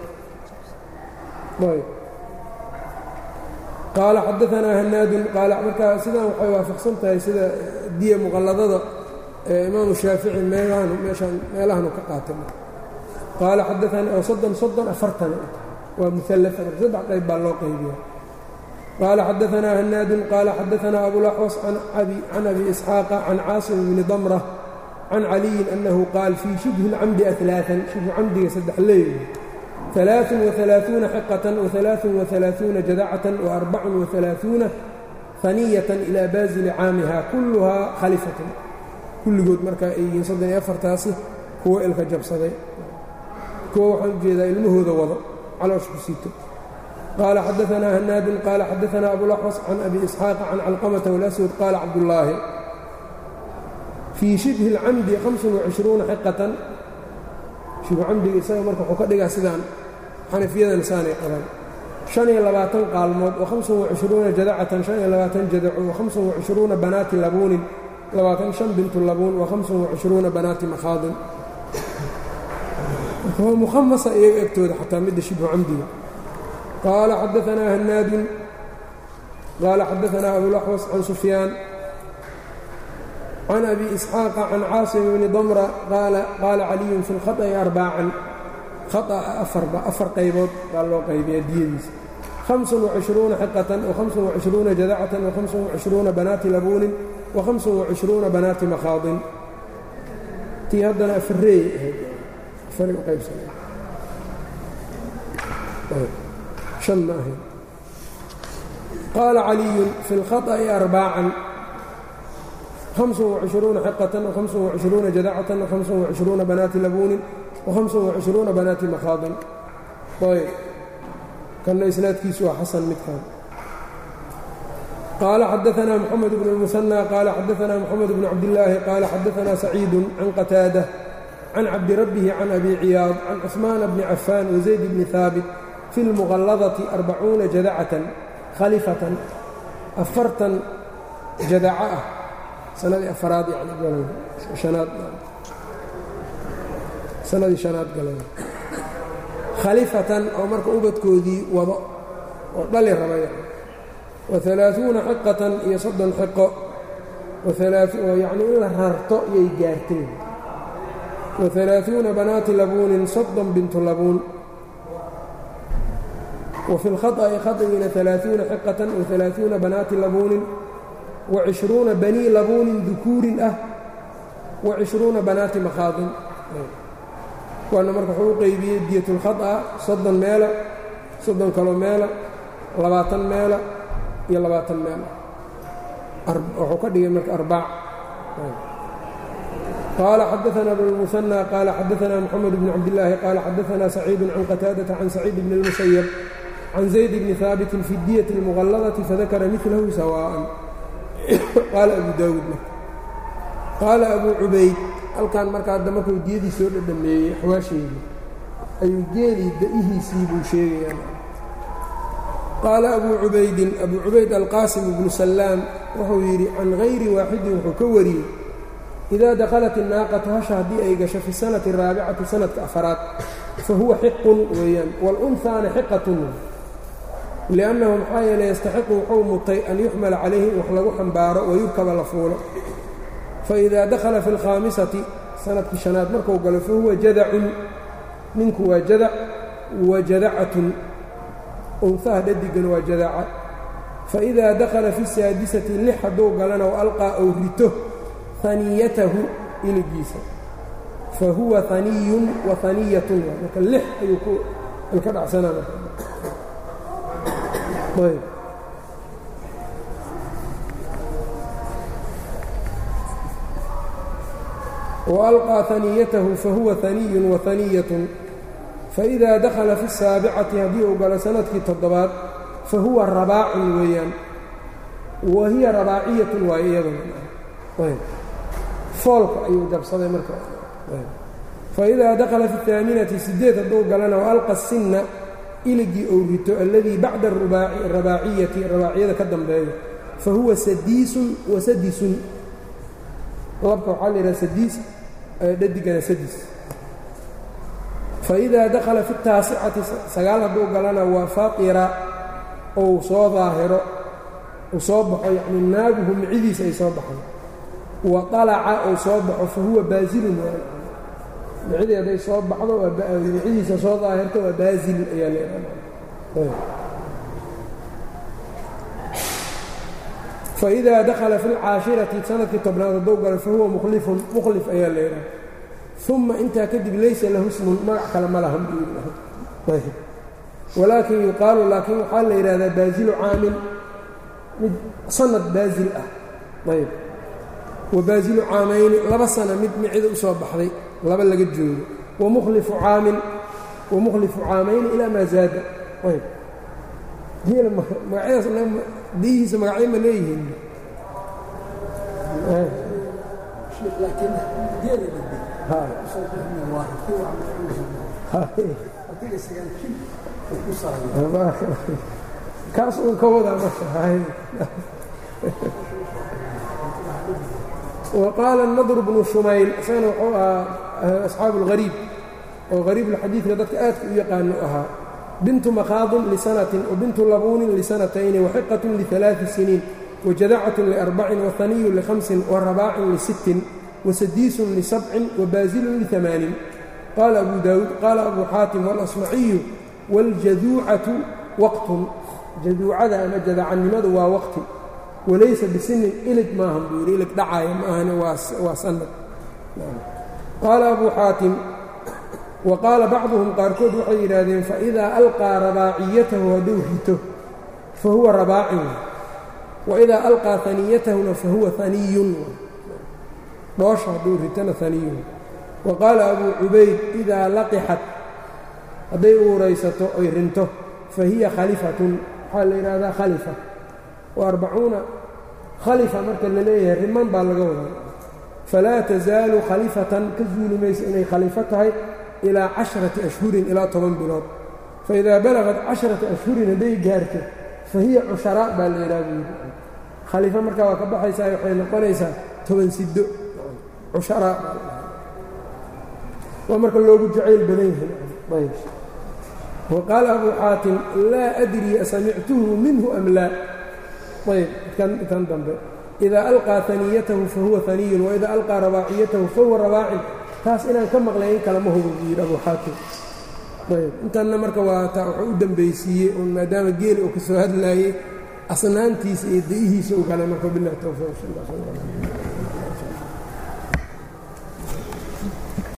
qaala xadaanaa hanaadun qaala markaa sidaan waxay waafaqsan tahay sida diya muqalladada ee imaamu shaafici meelahanu meeshaan meelahanu ka qaatay qaala xadaanii oo soddon soddon afartan waa muallaa marka saddex qayb baa loo qaybiya qaala xadaanaa hanaadun qaala xadaanaa abulaxwas can abi isxaaqa can caasim bni damra can caliyin annahu qaal fii shibhi اlcamdi alaaan shibhu camdiga saddex leey ثaلaaث وaثaلaaثuuna xiqaة وaثaلaaث وaثaلaaثuuna jadacة وأربac وaثaلaaثuuna ثaniyaة إilى baasili caamiha kulluhaa khalifaة kulligood markaa ay yihiin soddon iyo afartaasi kuwo ilka jabsaday kuwo waxaan ujeedaa ilmahooda wado caloosh ku sito qaala xadaثanaa hanaadun qaala xadaثanaa abulaxwas can abi isxaaqa can calqamةa wاlaswad qaala cabdullaahi fii shibhi اlcamdi hamسuن xiqaةan shibhu camdiga isaga marka wuxuu ka dhigaa sidaan xanafiyadana saanay qabaan شhan iyo labaatan qaalmood وhamسan وacشhruuna jadacatan شhan iyo labaatan jadaco وhamسan وacشhruuna banaati labuunin labaatan شhan bintu labuun وhamسan وacشhruuna banaati makhaadin waa mukhamasa iyaga egtooda xataa midda shibhu camdiga qaala xadaثanaa hanaadun qaala xadaثanaa abulaxwas can sufyaan can abi isxaaqa can caasim bni damra qaala caliyun fi lkhaطأi arbaacan khaطأa afarba afar qaybood baa loo qaybiyaa diyadiisa hamسan وacشhruuna xiqatan وhamسan وacشhruuna jadacatan وhamسan وacشhruuna banaati labuunin وhamسan وacشhruuna banaati makhaadin tii haddana afareey ahayd afari u qaybsana an ma ahayd qaala caliyun fi اlkhaطأi arbaacan hamسan وacشhruuna xiqatan وhamسan وacشhruuna jadacatan وhamسan وacشhruuna banaati labuunin وhamسan وacشhruuna banaati makhaadin ayb kanna isnaadkiisu waa xasan midkan qaala xadaثna mxamed bn الmuثنى qaala xadaثna mxamed bn cabdالlaahi qaala xadaثna سacيid can qataadة can cabdirabbihi can abi ciyaad can cثmaan bni cafaan وزayd bni haabit fi اlmuqaladati arbacuuna jadacatan khalifatan afartan jadaca ah sanadii afaraad yani hanaad sanadii shanaad galay khalifatan oo marka ubadkoodii wado oo dhali rabay waثalaaثuuna xiqatan iyo soddon xiqo oo yacnii in la rarto iyay gaarteen waثalaaثuuna banaati labuunin soddon bintu labuun wa fi اlkhaطأi khaطgiina ثalaaثuuna xiqatan waثalaaثuuna banaati labuunin وacishruuna banii labuunin dukuurin ah وacishruuna banaati makhaadin waana marka wuxuu u qeybiyey diyatulkhaطأa soddon meela soddon kaloo meela labaatan meela iyo labaatan meela wuxuu ka dhigay marka arbaac qaala xadaثna bn الmuثنى qaala xadaثna mxamed bn cabdالlaahi qaala xadaثna سacيid can qataadaةa can سacيid bn الmuسyب can زayd bni haabitin fi اdiyaة الmuqaladةi fadakara miثlahu sawاءa qaala abu daawuud marka qaala abuu cubayd halkan marka hadda markuu diyadii soo dhadhameeyey axwaasheedii ayuu geelii da'ihiisii buu sheegayaa qaala abuu cubaydin abuu cubayd alqaasim ibnu sallaam wuxuu yidhi can hayri waaxidin wuxuu ka wariyey idaa dakhalat innaaqatu hasha haddii ay gasho fi sanati araabicati sanadka afaraad fa huwa xiqun weeyaan waalunhaana xiqatun liannahu maxaa yeeley yastaxiqu wuxuu mutay an yuxmala calayhi in wax lagu xambaaro wayurkaba la fuulo faidaa dakhala fi alkhaamisati sanadkii shanaad marku galo fa huwa jadacun ninku waa jadac wa jadacatun unhaha dhadigana waa jadaca faidaa dakhala fi saadisati lix hadduu galana wa alqaa ou rito haniyatahu iligiisa fa huwa haniyun wa haniyatun marka lix ayuu ku ilka dhacsanaa marka ayb وأlقى ثaniyatahu fahuwa ثaniy وaثaniyة faإida dakhala fi الsaabicati haddii uu galo sanadkii toddobaad fahuwa rabaacun weeyaan wa hiya rabaaciyatun waayo iyaduna foolka ayuu jabsaday marka faidaa dakhala fi الثaaminati sideed hadduu galana وalqa الsina iligii ou rito aladii bacda rabaaciyati rabaaciyada ka dambeeya fahuwa sadiisun wasadisun labka waxaa la yidhaha sadiis dhadigana sadis faidaa dakhala fi taasicati sagaal hadduu galana waa faaqira ou soo daahiro uu soo baxo yacni naaguhu micidiisa ay soo baxdo wa طalaca ou soo baxo fa huwa baasilun micidii hadday soo baxdo micidiisa soo daahirto waa baasil ayaa leedaha faidaa dakhala fi اlcaashirati sanadkii tobnaad hadduu galo fahuwa mukhlifun mukhlif ayaa leedaha uma intaa kadib laysa lahu smun magac kale ma lahan buu walaakin yuqaalu laakiin waxaa la yidhahdaa baazilu caamin mid sanad baazil ah ayb wa baazilu caamayni laba sana mid micida u soo baxday laba laga joogo wamukhlifu caamin wamukhlifu caamayni ilaa maa zaada ayb magacyadaas diyihiisa magacyo ma leeyihiin kaas uun ka wadaa waqaala nadr bnu shumayl isagana wuxuu ahaa asxaabu اlhariib oo hariibulxadiidka dadka aadka u yaqaano ahaa bintu makhaadin lisanatin wabintu labuunin lisanatayni waxiqatun lialaaثi siniin wajadacatun liarbacin wahaniyun lihamsin warabaacin lisittin wasadiisun lisabcin wabaasilun liamaanin qaala abu daawuud qaala abu xaatim walasmaciyu wاljaduucatu waqtun jaduucada ama jadacannimadu waa waqti walaysa bisinin ilig maahan buu yidhi ilig dhacaaya ma ahane waa sanad qaala abu xaatim wa qaala bacduhum qaarkood waxay yidhaahdeen faidaa alqaa rabaaciyatahu hadduu rito fa huwa rabaacin waidaa alqaa haniyatahuna fa huwa haniyun dhoosha hadduu ritona haniyun wa qaala abuu cubayd idaa laqixat hadday uuraysato oy rinto fa hiya khalifatun waxaa la yidhaahdaa khalifa wa arbacuuna khalifa marka la leeyahay riman baa laga wadaa falaa tasaalu khalifatan ka zuuli maysa inay khalifo tahay ilaa casharati ashhurin ilaa toban bilood faidaa balagat casharata ashhurin hadday gaarto fa hiya cusharaa baa la yidhaha buu yidhi khaliifo markaa waa ka baxaysaa waxay noqonaysaa toban siddo cusharaa waa marka loogu jacayl badan yahay wa qaala abuu xaatim laa adri asamictuhu minhu am laa ayb kan dambe idaa alqaa haniyatahu fahuwa haniyun waidaa alqaa rabaaciyatahu fahuwa rabaacin taas inaan ka maqlay in kalama hubo buu yidhi abuu xaatim ayb intanna marka waa taa wuxuu u dambaysiiyey un maadaama geeli uu ka soo hadlaayey asnaantiisa iyo da'ihiisa u galay marka bilahi towfiiq